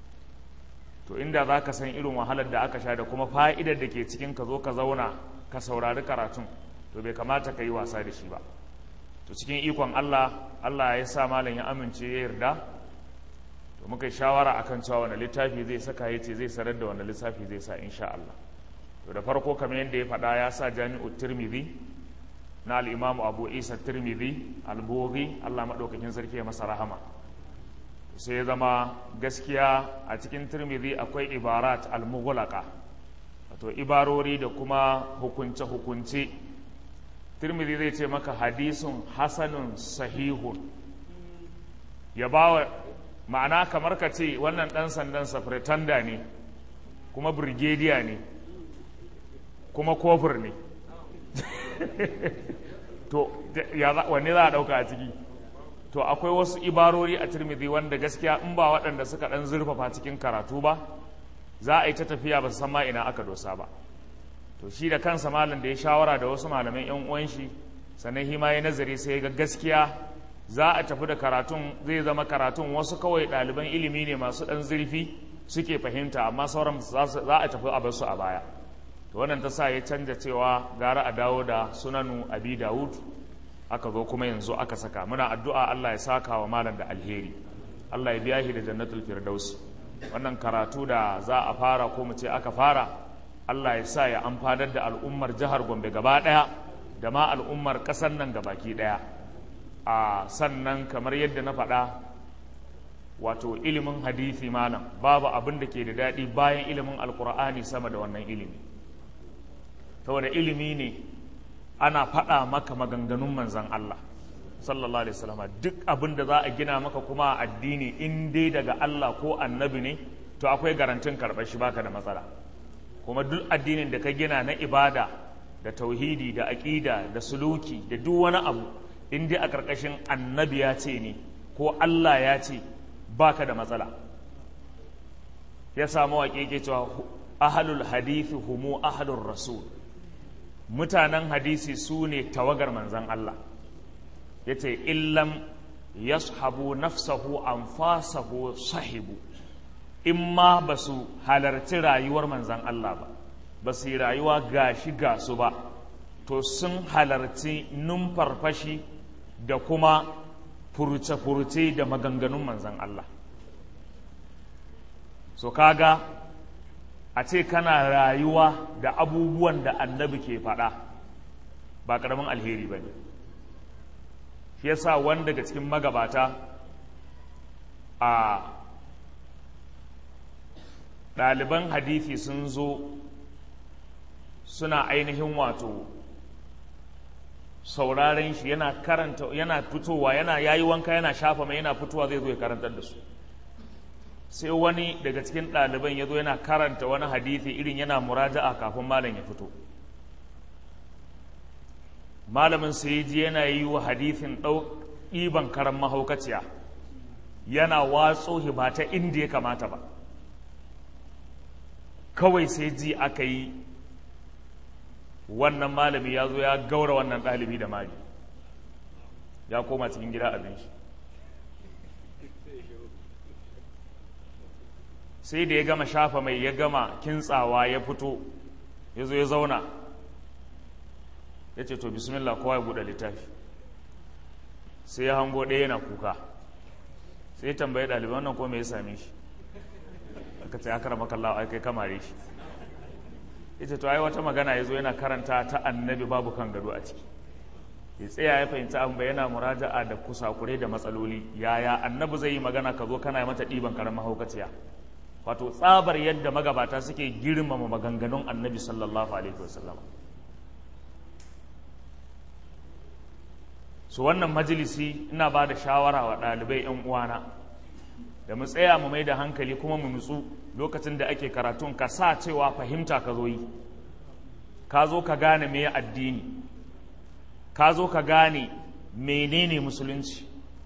to inda za ka san irin wahalar da aka sha da kuma fa'idar da ke cikin ka zo ka zauna ka saurari karatun to bai kamata ka yi wasa da shi ba to cikin ikon Allah Allah ya sa malam ya amince ya yarda to muka yi shawara akan cewa wani littafi zai saka ya ce zai sanar da wani lissafi zai sa insha Allah to da farko kamar yadda ya faɗa ya sa jami'u tirmidhi na al'imamu abu isa tirmidhi al-bughi Allah maɗaukakin sarki ya masa rahama sai ya zama gaskiya a cikin tirmidhi akwai ibarat al-mughlaqa wato ibarori da kuma hukunce-hukunce tirmidhi zai ce maka hadisun hasanun sahihun ya bawa ma'ana kamar ka ce wannan ɗan sandan safretanda ne kuma brigadier ne kuma kofur ne to wanne za a ɗauka a ciki to akwai wasu ibarori a tirmidhi wanda gaskiya in ba waɗanda suka ɗan zurfafa cikin karatu ba za a yi ta tafiya ba su san ma ina aka dosa ba to shi da kansa malam da ya shawara da wasu malaman yan uwan shi sannan hima ya nazari sai ga gaskiya za a tafi da karatun zai zama karatun wasu kawai ɗaliban ilimi ne masu ɗan zurfi suke fahimta amma sauran za a tafi a basu a baya to wannan ta sa ya canja cewa gara a dawo da sunanu abi dawud aka zo kuma yanzu aka saka muna addu'a Allah ya saka wa malam da alheri Allah ya biya shi da jannatul firdaus wannan karatu da za a fara ko mu ce aka fara Allah ya sa ya amfanar da al'ummar jihar Gombe gaba ɗaya da ma al'ummar ƙasar nan gabaki ɗaya a sannan kamar yadda na faɗa wato ilimin hadisi malam babu abin da ke da daɗi bayan ilimin alkur'ani sama da wannan ilimi saboda ilimi ne ana faɗa maka maganganun manzan Allah sallallahu alaihi wasallam duk abin da za a gina maka kuma addini in dai daga Allah ko annabi ne to akwai garantin karɓar shi baka da matsala kuma duk addinin da ka gina na ibada da tauhidi da aƙida da suluki da duk wani abu in dai a ƙarƙashin annabi ya ce ne ko Allah ya ce baka da matsala ya samu waƙe ke cewa ahalul hadithi humu ahalul rasul mutanen hadisi su ne tawagar manzan Allah ya ce illam yashabu nafsahu anfasahu sahibu in ma ba su halarci rayuwar manzan Allah ba ba su yi rayuwa gashi gasu ba to sun halarci numfarfashi da kuma furce-furce da maganganun manzan Allah so kaga a ce kana rayuwa da abubuwan da annabi ke faɗa ba ƙaramin alheri ba ne shi yasa wani daga cikin magabata a ɗaliban hadithi sun zo suna ainihin wato sauraren shi yana karanta yana fitowa yana yayi wanka yana shafa mai yana fitowa zai zo ya karantar da su sai wani daga cikin ɗaliban ya zo yana karanta wani hadithi irin yana muraja'a kafin malam ya fito malamin sai ji yana yi wa hadithin ɗiban karan mahaukaciya yana watso ba ta inda ya kamata ba kawai sai ji aka yi wannan malami ya zo ya gaura wannan ɗalibi da mali ya koma cikin gida abin shi sai da ya gama shafa mai ya gama kintsawa ya fito ya zo ya zauna ya ce to bismillah kowa ya buɗe littafi sai ya hango ɗaya yana kuka sai ya tambaye ɗaliban wannan ko me ya same shi aka ce aka rama kallawa ai kai kamare shi ya ce to ai wata magana ya zo yana karanta ta annabi babu kan gado a ciki ya tsaya ya fahimci an yana muraja'a da kusakure da matsaloli yaya annabi zai yi magana ka zo kana mata ɗiban karamin mahaukaciya wato tsabar yadda magabata suke girmama maganganun annabi sallallahu alaihi wasallam su wannan majalisi ina ba da shawara wa ɗalibai 'yan uwana da mu tsaya mu mai da hankali kuma mu nutsu lokacin da ake karatun ka sa cewa fahimta ka zo yi ka zo ka gane me addini ka zo ka gane menene musulunci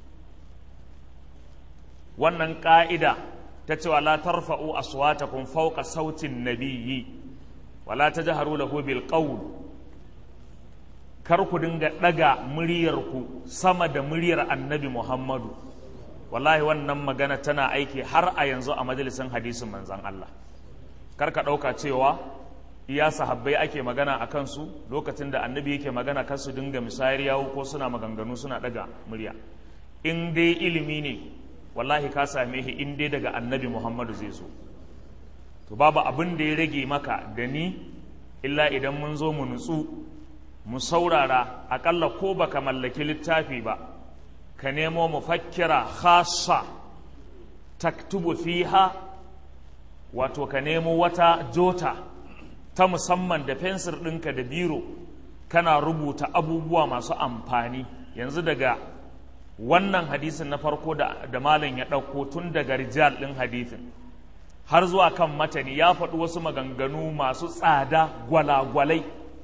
wannan ƙa'ida ta cewa la tarfa'u aswatakum fawqa sautin nabiyyi wala tajharu lahu bil qawl kar ku dinga daga muryarku sama da muryar annabi Muhammadu wallahi wannan magana tana aiki har a yanzu a majalisin hadisin manzon Allah kar ka dauka cewa iya sahabbai ake magana a kansu lokacin da annabi yake magana kan su dinga misayar yawo ko suna maganganu suna daga murya in dai ilimi ne wallahi ka same shi in dai daga annabi muhammadu zai zo to babu abin da ya rage maka da ni illa idan mun zo mu nutsu mu saurara akalla ko baka mallaki littafi ba ka nemo mufakkira khassa taktubu fiha wato ka nemo wata jota ta musamman da fensir ɗinka da biro kana rubuta abubuwa masu amfani yanzu daga wannan hadisin na farko da, da malam ya ɗauko tun daga rijal ɗin hadisin har zuwa kan matani ya faɗi wasu maganganu masu tsada gwalagwalai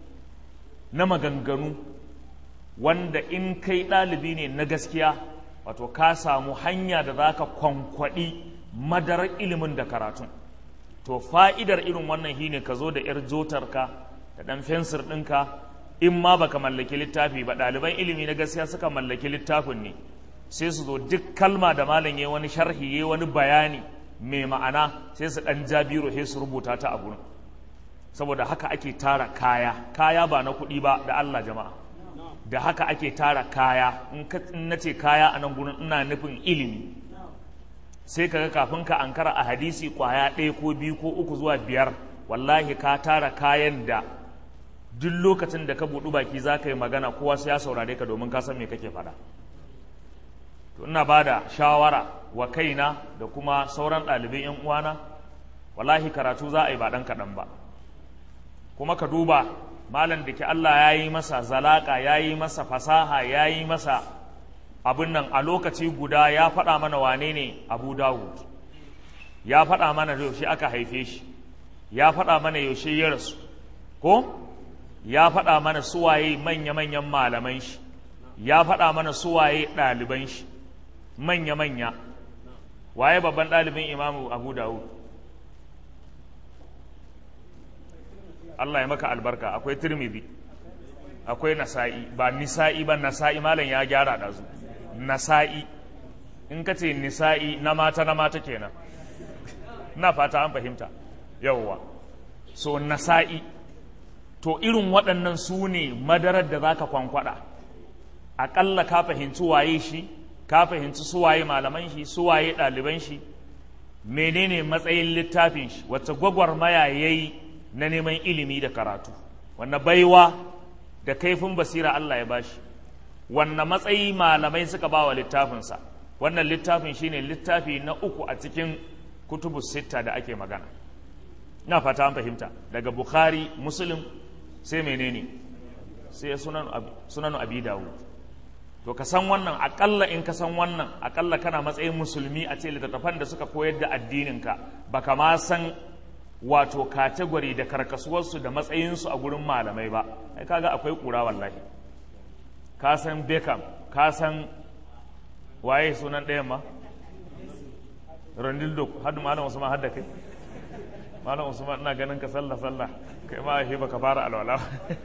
na maganganu wanda in kai ɗalibi ne na gaskiya wato ka samu hanya da za ka kwankwaɗi madarar ilimin da karatun to fa'idar irin wannan shine ka zo da ‘yar jotarka da ɗan fensir ɗinka in ma baka mallaki littafi ba ɗaliban ilimi na gaskiya suka mallaki littafin ne sai su zo duk kalma da malam ya wani sharhi ya wani bayani mai ma'ana sai su ɗan jabiro sai su rubuta ta a gurin saboda haka ake tara kaya kaya ba na kuɗi ba da Allah jama'a da haka ake tara kaya in na ce kaya a nan gurin ina nufin ilimi sai kaga kafin ka ankara a hadisi kwaya ɗaya ko biyu ko uku zuwa biyar wallahi ka tara kayan da duk lokacin da ka buɗu baki za ka yi magana kowa sai ya saurare ka domin ka san me kake faɗa to ina ba da shawara wa kaina da kuma sauran ɗalibai yan uwana wallahi karatu za a yi ba ɗan kaɗan ba kuma ka duba malam da ke Allah ya yi masa zalaka ya yi masa fasaha ya yi masa abin nan a lokaci guda ya faɗa mana wane ne abu dawud ya faɗa mana yaushe aka haife shi ya faɗa mana yaushe ya rasu ko ya faɗa mana suwaye manya-manyan malaman shi ya faɗa mana suwaye ɗaliban shi manya-manya waye babban ɗalibin imamu abu dawud Allah ya maka albarka akwai tirmidhi akwai nasa'i ba nisa'i ba nasa'i malam ya gyara ɗazu nasa'i in ka ce nisa'i na mata na mata kenan na fata an fahimta yawwa so nasa'i to irin waɗannan su ne madarar da za ka kwankwada aƙalla ka fahimci waye shi ka fahimci suwaye malaman shi suwaye ɗaliban shi menene matsayin littafin shi wacce gwagwarmaya ya yi na neman ilimi da karatu wanne baiwa da kaifin basira Allah ya bashi wanne matsayi malamai suka ba wa littafinsa wannan littafin shine littafi na uku a cikin kutubu sitta da ake magana ina fata an fahimta daga bukhari muslim sai menene sai sunan abi dawud to ka san wannan akalla in ka san wannan akalla kana matsayin musulmi a ce littattafan da suka koyar da addininka baka ma san wato kategori da karkasuwarsu da matsayinsu a gurin malamai ba ai kaga akwai kura wallahi ka san Beckham ka san waye sunan ɗayan ma Ronaldo hadda malam Usman hadda kai malam Usman ina ganin ka sallah sallah kai ma shi baka fara alwala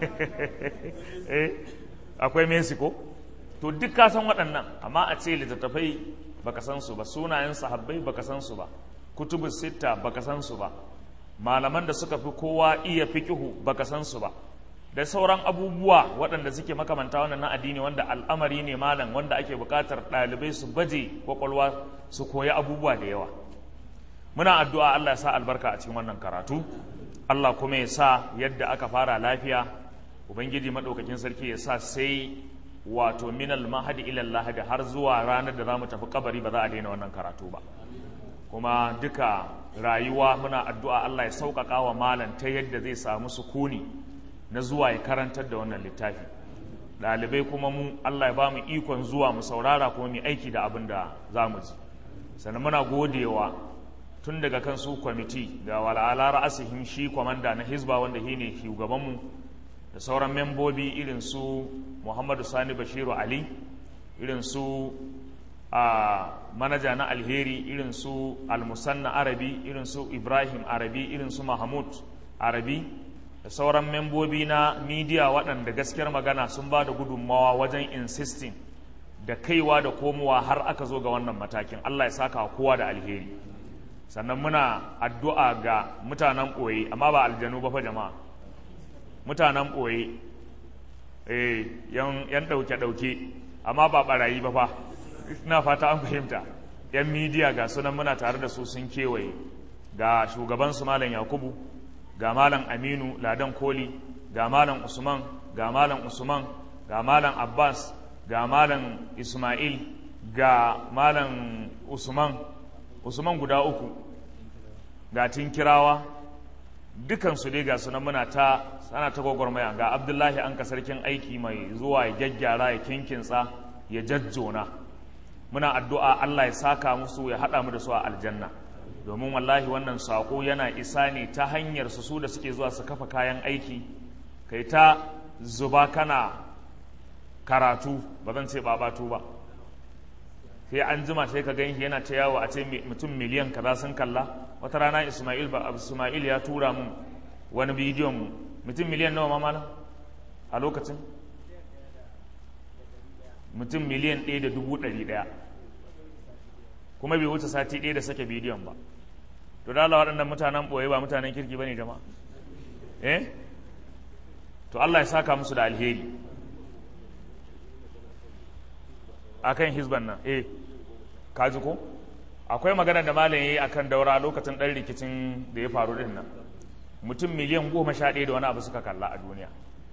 eh akwai Messi ko to duk ka san waɗannan amma a ce littattafai baka san su ba sunayen sahabbai baka san su ba kutubus sitta baka san su ba malaman da suka fi kowa iya fikihu baka san su ba da sauran abubuwa waɗanda suke makamanta wannan na addini wanda al'amari ne malam wanda ake buƙatar ɗalibai su baje kwakwalwa su koyi abubuwa da yawa muna addu'a Allah ya sa albarka a cikin wannan karatu Allah kuma ya sa yadda aka fara lafiya ubangiji maɗaukakin sarki ya sa sai wato minal mahadi ilal lahadi har zuwa ranar da za mu tafi kabari ba za a daina wannan karatu ba kuma duka rayuwa muna addu'a Allah ya sauƙaƙa wa malam ta yadda zai samu sukuni na zuwa ya karantar da wannan littafi ɗalibai kuma mu Allah ya ba mu ikon zuwa mu saurara kuma mu aiki da abin da za mu ji sannan muna godewa tun daga kan su kwamiti da wala'ala ra'asihim shi kwamanda na hizba wanda shi ne shugabanmu da sauran membobi irin su muhammadu sani bashiru ali irin su a manaja na alheri irin su almusanna arabi irin su ibrahim arabi irin su mahmud arabi da sauran membobi na midiya waɗanda gaskiyar magana sun ba da gudunmawa wajen insisting da kaiwa da komowa har aka zo ga wannan matakin allah ya saka kowa da alheri sannan muna addu'a ga mutanen ɓoye amma ba aljanu ba fa jama'a mutanen ɓoye yan ɗauke-ɗauke amma ba ɓarayi ba fa ina fata an fahimta yan midiya ga sunan muna tare da su sun kewaye ga shugabansu malam yakubu ga malam aminu ladan koli ga malam usman ga malam usman ga malam abbas ga malam ismail ga malam usman usman guda uku ga tinkirawa dukansu dai ga sunan muna ta ana ta gwagwarmaya ga abdullahi an ka sarkin aiki mai zuwa ya gyaggyara ya kinkinsa ya jajjona muna addu'a Allah ya saka musu ya haɗa mu da su a aljanna domin wallahi wannan saƙo yana isa ne ta hanyar su su da suke zuwa su kafa kayan aiki kai ta zuba kana karatu ba zan ce babatu ba sai an jima sai ka gan yana ta yawo a ce mutum miliyan kaza sun kalla wata rana ismail ba ismail ya tura mun wani bidiyon mu mutum miliyan nawa mamala a lokacin mutum miliyan ɗaya da dubu ɗari ɗaya kuma bai wuce sati ɗaya da sake bidiyon ba to da Allah waɗannan mutanen ɓoye ba mutanen kirki ba ne jama'a eh to Allah ya saka musu da alheri a kan hizban nan eh kaji ko akwai magana da malam ya yi a kan daura lokacin ɗan rikicin da ya faru ɗin nan mutum miliyan goma sha ɗaya da wani abu suka kalla a duniya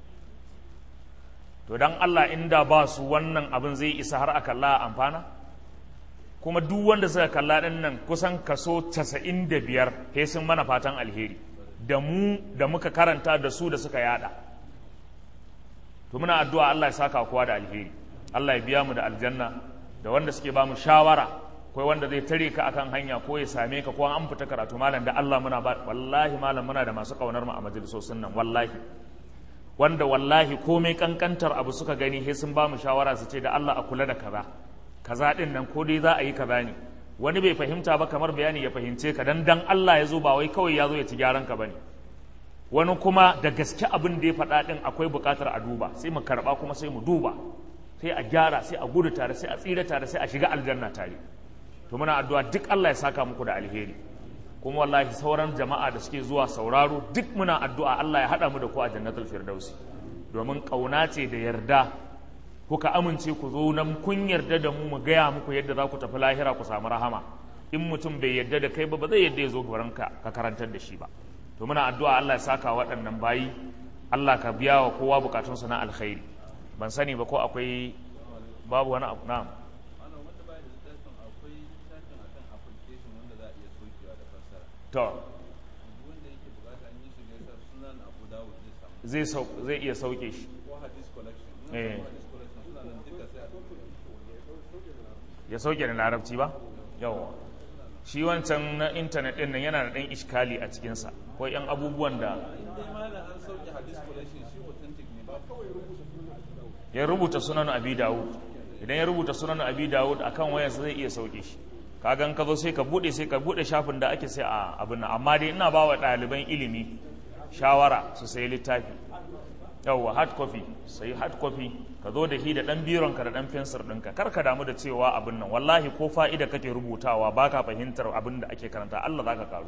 to don Allah inda ba su wannan abin zai isa har a kalla a amfana kuma duk wanda suka kalla ɗin nan kusan kaso casa'in da biyar he sun mana fatan alheri da mu da muka karanta da su da suka yada to muna addu'a Allah ya saka kowa da alheri Allah ya biya mu da aljanna da wanda suke ba mu shawara akwai wanda zai tare ka akan hanya ko ya same ka ko an fita karatu malam da Allah muna ba wallahi malam muna da masu kaunar mu a majalisosin nan wallahi wanda wallahi komai kankantar abu suka gani sai sun ba mu shawara su ce da Allah a kula da kaza kaza din nan ko dai za a yi kaza ne wani bai fahimta ba kamar bayani ya fahimce ka dan dan Allah ya zo ba wai kawai ya zo ya ci gyaran ka bane wani kuma da gaske abin da ya faɗa ɗin akwai buƙatar a duba sai mu karɓa kuma sai mu duba sai a gyara sai a gudu tare sai a tsira tare sai a shiga aljanna tare to muna addu'a duk Allah ya saka muku da alheri kuma wallahi sauran jama'a da suke zuwa sauraro duk muna addu'a Allah ya haɗa mu da ku a jannatul firdausi domin ƙauna ce da yarda kuka amince ku zo nan kun yarda da mu mu gaya muku yadda za ku tafi lahira ku samu rahama in mutum bai yarda da kai ba ba zai yarda ya zo gaban ka ka karantar da shi ba to muna addu'a Allah ya saka waɗannan bayi Allah ka biya wa kowa bukatunsa na alkhairi ban sani ba ko akwai babu wani abu na'am to zai zai iya sauke shi eh ya sauke da larabci ba yawa shi wancan na intanet din nan yana da ɗan iskali a cikinsa ko yan abubuwan da ya rubuta sunan abi dawud idan ya rubuta sunan abi dawud akan wayansa zai iya sauke shi kagan ka zo sai ka bude sai ka bude shafin da ake sai a abin nan amma dai ina ba wa ɗaliban ilimi shawara su sayi littafi yawwa hard copy sai hard copy ka zo da shi da ɗan bironka da ɗan fensir ɗinka kar ka damu da cewa abin nan wallahi ko fa'ida kake rubutawa ba ka fahimtar abin da ake karanta Allah za ka karu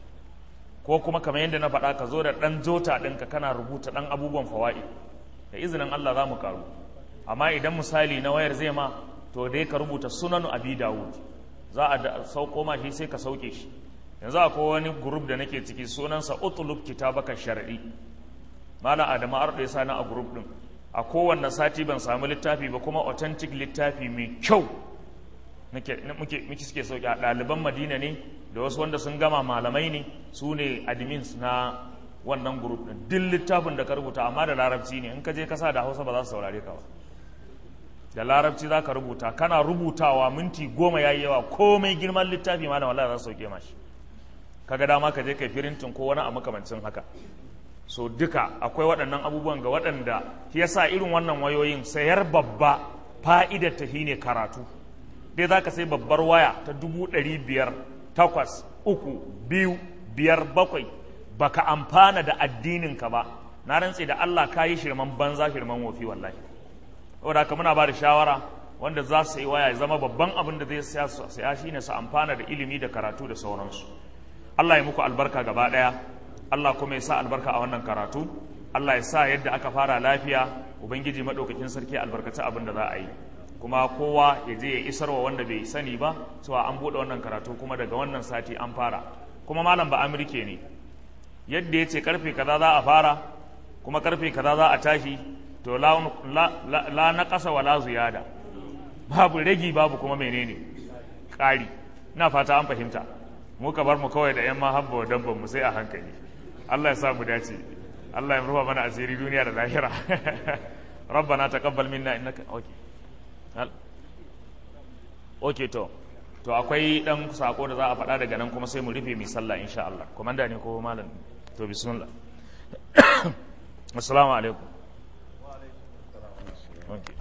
ko kuma kamar yadda na faɗa ka zo da ɗan jota ɗinka kana rubuta ɗan abubuwan fawa'i da izinin Allah za mu karu amma idan misali na wayar zai ma to dai ka rubuta sunanu abi dawud za a sauko ma shi sai ka sauke shi yanzu akwai wani group da nake ciki sunansa utlub kitabaka shar'i mala adamu arɗe sani a group din a kowanne sati ban samu littafi ba kuma authentic littafi mai kyau muke suke sauki a ɗaliban madina ne da wasu wanda sun gama malamai ne su ne admins na wannan group din duk littafin da ka rubuta amma da larabci ne in ka je kasa da hausa ba za su saurare ka ba da larabci za ka rubuta kana rubutawa minti goma ya yi yawa komai girman littafi ma da wala za su sauke mashi kaga dama ka je kai firintin ko wani a makamancin haka so duka akwai waɗannan abubuwan ga waɗanda shi yasa irin wannan wayoyin sayar babba fa'idar ta ne karatu dai za ka sai babbar waya ta dubu ɗari biyar takwas uku biyu biyar bakwai baka amfana da addininka ba na rantse da Allah ka yi shirman banza shirman wofi wallahi saboda haka muna ba da shawara wanda za su yi waya ya zama babban abin da zai saya shine su amfana da ilimi da karatu da sauransu Allah ya muku albarka gaba ɗaya Allah kuma ya sa albarka a wannan karatu Allah ya sa yadda aka fara lafiya ubangiji madaukakin sarki albarkaci abin da za a yi kuma kowa ya je ya isarwa wanda bai sani ba cewa an buɗe wannan karatu kuma daga wannan sati an fara kuma malam ba amurke ne yadda ya ce karfe kaza za a fara kuma karfe kaza za a tashi to la, na ƙasa wa la ziyada babu ragi babu kuma menene ƙari ina fata an fahimta muka bar mu kawai da 'yan mahabba wa dabban mu sai a hankali Allah ya sa mu dace Allah ya rufa mana asiri duniya da lahira rabbana taqabbal minna innaka okay okay to to akwai dan sako da za a faɗa daga nan kuma sai mu rufe mai sallah insha Allah komanda ne ko malam to bismillah assalamu alaikum okay.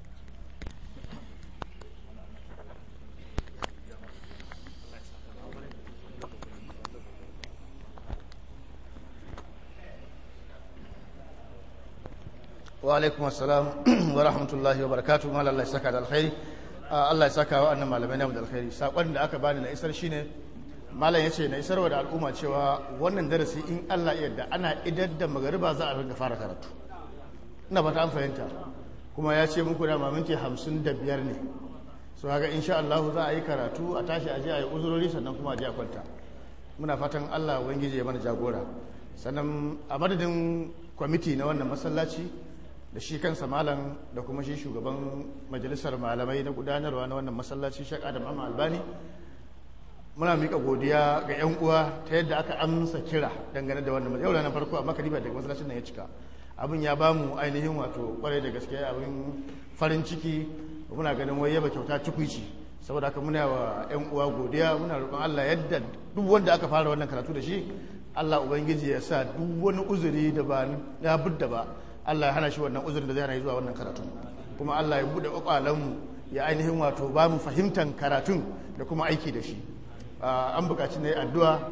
wa alaikum assalam wa rahmatullahi wa barakatuh mal Allah ya saka da alkhairi Allah ya saka wa annan malamai na da alkhairi sakon da aka bani na isar shine malam yace na isarwa da al'umma cewa wannan darasi in Allah ya yarda ana idar da magariba za a riga fara karatu ina ba ta an fahimta kuma ya ce muku da maminti hamsin da biyar ne so haka insha Allah za a yi karatu a tashi a je a yi uzurori sannan kuma a je a kwanta muna fatan Allah ubangiji ya mana jagora sannan a madadin kwamiti na wannan masallaci da shi kansa malam da kuma shi shugaban majalisar malamai na gudanarwa na wannan masallaci shek adam amma albani muna mika godiya ga yan uwa ta yadda aka amsa kira dangane da wannan yau ranar farko amma kadiba daga masallacin nan ya cika abin ya ba mu ainihin wato kwarai da gaske abin farin ciki muna ganin wai yaba kyauta tukuici saboda haka muna wa yan uwa godiya muna roƙon Allah yadda duk wanda aka fara wannan karatu da shi Allah ubangiji ya sa duk wani uzuri da ba ya budda ba Allah ya hana shi wannan uzurin da zai hana zuwa wannan karatun kuma Allah ya bude kwakwalanmu ya ainihin wato ba mu fahimtar karatun da kuma aiki da shi an buƙaci na yi addu'a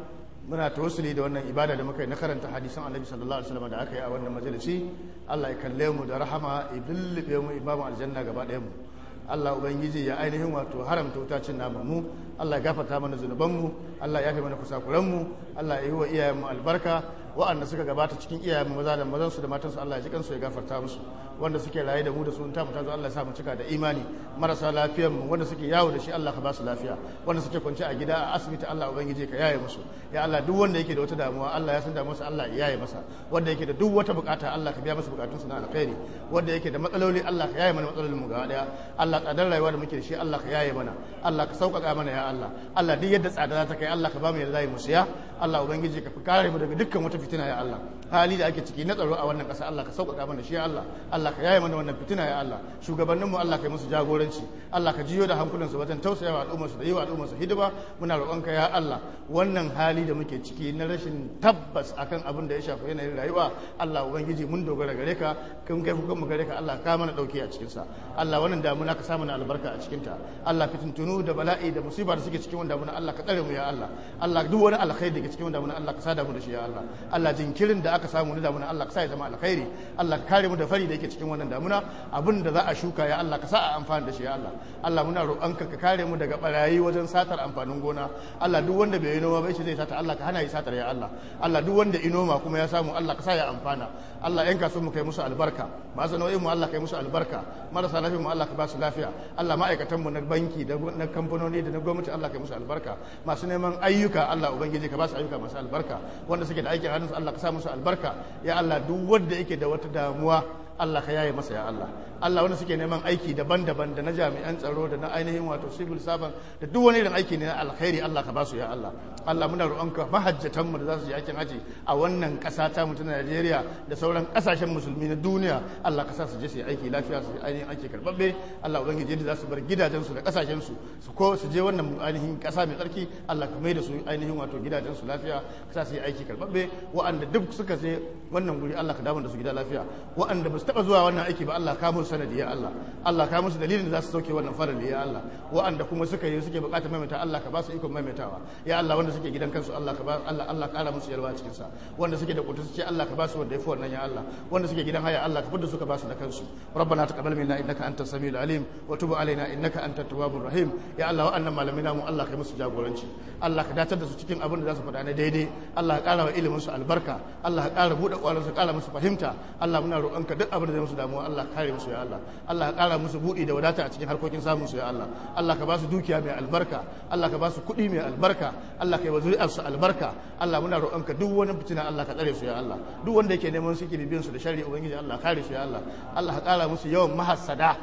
muna tawassuli da wannan ibada da muka yi na karanta hadisan annabi sallallahu alaihi wasallam da aka yi a wannan majalisi Allah ya kalle mu da rahama ya dullube mu imamu aljanna gaba ɗayan mu Allah ubangiji ya ainihin wato haramta wutacin naman mu Allah ya gafarta mana zunuban mu Allah ya yafe mana kusakuran mu Allah ya yi wa iyayen mu albarka wa'anda suka gabata cikin iyayen mu maza da mazan su da matan su Allah ya ji kansu ya gafarta musu wanda suke raye da mu da su ta mu tazo Allah ya sa mu cika da imani marasa lafiyar mu wanda suke yawo da shi Allah ka ba su lafiya wanda suke kwance a gida a asibiti Allah ubangiji ka yaye musu ya Allah duk wanda yake da wata damuwa Allah ya san damuwarsa Allah ya yaye masa wanda yake da duk wata bukata Allah ka biya masa bukatunsa na alkhairi wanda yake da matsaloli Allah ka yaye mana matsalolin mu gaba daya Allah tsadar rayuwa da muke da shi Allah ka yaye mana Allah ka sauƙaƙa mana ya Allah Allah duk yadda tsada za ta kai Allah ka ba mu yadda za mu siya Allah ubangiji ka fi kare mu daga dukkan wata fitina ya Allah hali da ake ciki na tsaro a wannan ƙasa Allah ka sauƙaƙa mana shi ya Allah Allah ka yaye mana wannan fitina ya Allah shugabannin mu Allah ka yi musu jagoranci Allah ka jiyo da hankulansu wajen tausayawa al'ummar su da yi wa al'ummar su hidima muna roƙonka ya Allah wannan hali da muke ciki na rashin tabbas akan abin da ya shafi yanayin rayuwa Allah ubangiji mun dogara gare ka kun kai kukan mu gare ka Allah ka mana dauki a cikin sa Allah wannan damuna ka samu na albarka a cikin ta Allah fitintunu da bala'i da musiba da suke cikin wannan damuna Allah ka tsare mu ya Allah Allah duk wani alkhairi da ke cikin wannan damuna Allah ka sada mu da shi ya Allah Allah jinkirin da aka samu na damuna Allah ka sa ya zama alkhairi Allah ka kare mu da fari da yake cikin wannan damuna abin da za a shuka ya Allah ka sa a amfani da shi ya Allah Allah muna roƙonka ka kare mu daga barayi wajen satar amfanin gona Allah duk wanda bai yi noma bai shi zai sata Allah ka hana yi satar ya Allah Allah duk wanda inoma kuma ya samu Allah ka sa ya amfana Allah yan kasuwan mu kai musu albarka masu nau'in mu Allah kai musu albarka marasa lafiya mu Allah ka ba su lafiya Allah ma'aikatan mu na banki da na kamfanoni da na gwamnati Allah kai musu albarka masu neman ayyuka Allah ubangiji ka ba su ayyuka masu albarka wanda suke da aikin hannunsu Allah ka sa musu albarka ya Allah duk wanda yake da wata damuwa Allah ka yaye masa ya Allah Allah wanda suke neman aiki daban-daban da na jami'an tsaro da na ainihin wato civil servant da duk wani irin aiki ne na alkhairi Allah ka ba su ya Allah Allah muna roƙonka mahajjatan mu da za su je aikin haji a wannan ƙasa ta mu ta Najeriya da sauran ƙasashen musulmi na duniya Allah ka sa su je su yi aiki lafiya su yi ainihin aiki karbabbe Allah ubangiji yadda za su bar gidajen su da ƙasashen su su ko su je wannan ainihin ƙasa mai tsarki Allah ka mai da su ainihin wato gidajen su lafiya ka sa su yi aiki karbabbe wa'anda duk suka je wannan guri Allah ka dawo da su gida lafiya wa'anda ba su taɓa zuwa wannan aiki ba Allah ka musu sanadi ya Allah Allah ka musu dalilin da za su sauke wannan farali ya Allah wa'anda kuma suka yi suke bukatar maimaita Allah ka ba su ikon maimaitawa ya Allah wanda suke gidan kansu Allah ka ba Allah Allah kara musu yalwa cikin sa wanda suke da kutu suke Allah ka ba su wanda yafi wannan ya Allah wanda suke gidan haya Allah ka fidda su ka ba su da kansu rabbana taqabbal minna innaka antas samiul alim wa tub alaina innaka antat tawwabur rahim ya Allah wa'annan malamai namu Allah ka yi musu jagoranci Allah ka datar da su cikin abin da za su faɗa na daidai Allah ka kara wa ilimin su albarka Allah ka kara buɗe ƙwarin su kara musu fahimta Allah muna roƙonka duk abin da zai musu damuwa Allah ka kare musu ya Allah Allah ka kara musu buɗi da wadata a cikin harkokin samun su ya Allah Allah ka ba su dukiya mai albarka Allah ka ba su kuɗi mai albarka Allah ka yi wa zuri'ar su albarka Allah muna roƙonka duk wani fitina Allah ka tsare su ya Allah duk wanda yake neman su bibiyan su da sharri ubangiji Allah kare su ya Allah Allah ka kara musu yawan mahassada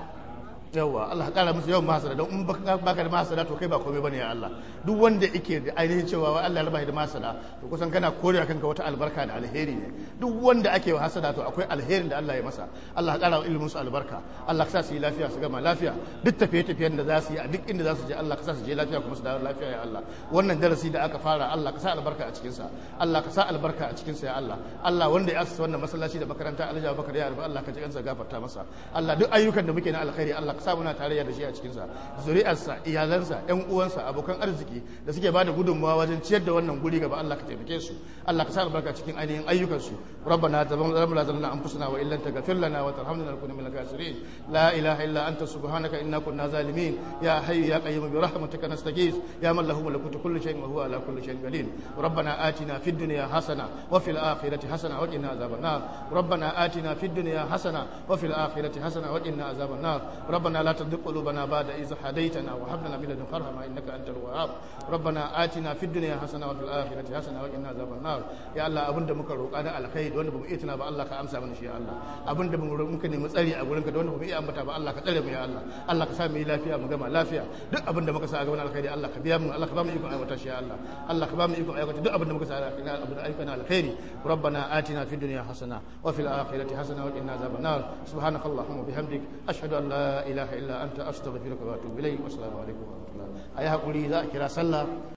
yawa Allah ka kara musu yawan mahasada don in baka da mahasada to kai ba komai bane ya Allah duk wanda yake da ainihin cewa wai Allah ya raba da mahasada to kusan kana kore kanka wata albarka da alheri ne duk wanda ake wa hasada to akwai alherin da Allah ya masa Allah ka kara ilimin su albarka Allah ka sa su yi lafiya su gama lafiya duk tafiye tafiyen da za su yi a duk inda za su je Allah ka sa su je lafiya kuma su dawo lafiya ya Allah wannan darasi da aka fara Allah ka sa albarka a cikin sa Allah ka sa albarka a cikin sa ya Allah Allah wanda ya asasa wannan masallaci da makaranta Alhaji Abubakar ya arba Allah ka ji kansa gafarta masa Allah duk ayyukan da muke na alkhairi Allah ka sa muna tarayya da shi a cikinsa zuri'arsa iyalansa yan uwansa abokan arziki da suke bada gudunmawa wajen ciyar da wannan guri gaba Allah ka taimake su Allah ka sa albarka cikin ainihin ayyukan su rabbana tabammala zalamna anfusana wa illan taghfir lana wa tarhamna lakuna minal khasirin la ilaha illa anta subhanaka inna kunna zalimin ya hayyu ya qayyum bi rahmatika nastaghith ya man lahu malakutu kulli shay'in wa huwa ala kulli shay'in qadir rabbana atina fid dunya hasana wa fil akhirati hasana wa qina azaban nar rabbana atina fid dunya hasana wa fil akhirati hasana wa qina azaban nar rabbana la تزغ قلوبنا بعد إذ هديتنا وهب لنا من لدنك رحمة إنك أنت الوهاب ربنا آتنا في الدنيا حسنة وفي الآخرة حسنة وقنا عذاب النار يا الله أبن da muka roƙa na alkhairi wanda bamu iya tuna ba Allah ka amsa mana shi ya Allah abin da muka nemi tsari a gurinka da wanda bamu iya ambata ba Allah ka tsare mu ya Allah Allah ka sa mu yi lafiya mu gama lafiya duk abin da muka sa a gaban alkhairi Allah ka biya mu Allah ka ba mu ikon aiwata shi ya Allah Allah ka ba mu ikon aiwata duk abin da muka sa a gaban ayyukan alkhairi ربنا آتنا في الدنيا حسنة وفي الآخرة حسنة وقنا عذاب النار سبحانك اللهم وبحمدك أشهد أن لا إله إلا أنت أستغفرك وأتوب إليك والسلام عليكم ورحمة الله أيها قولي ذا كرا صلى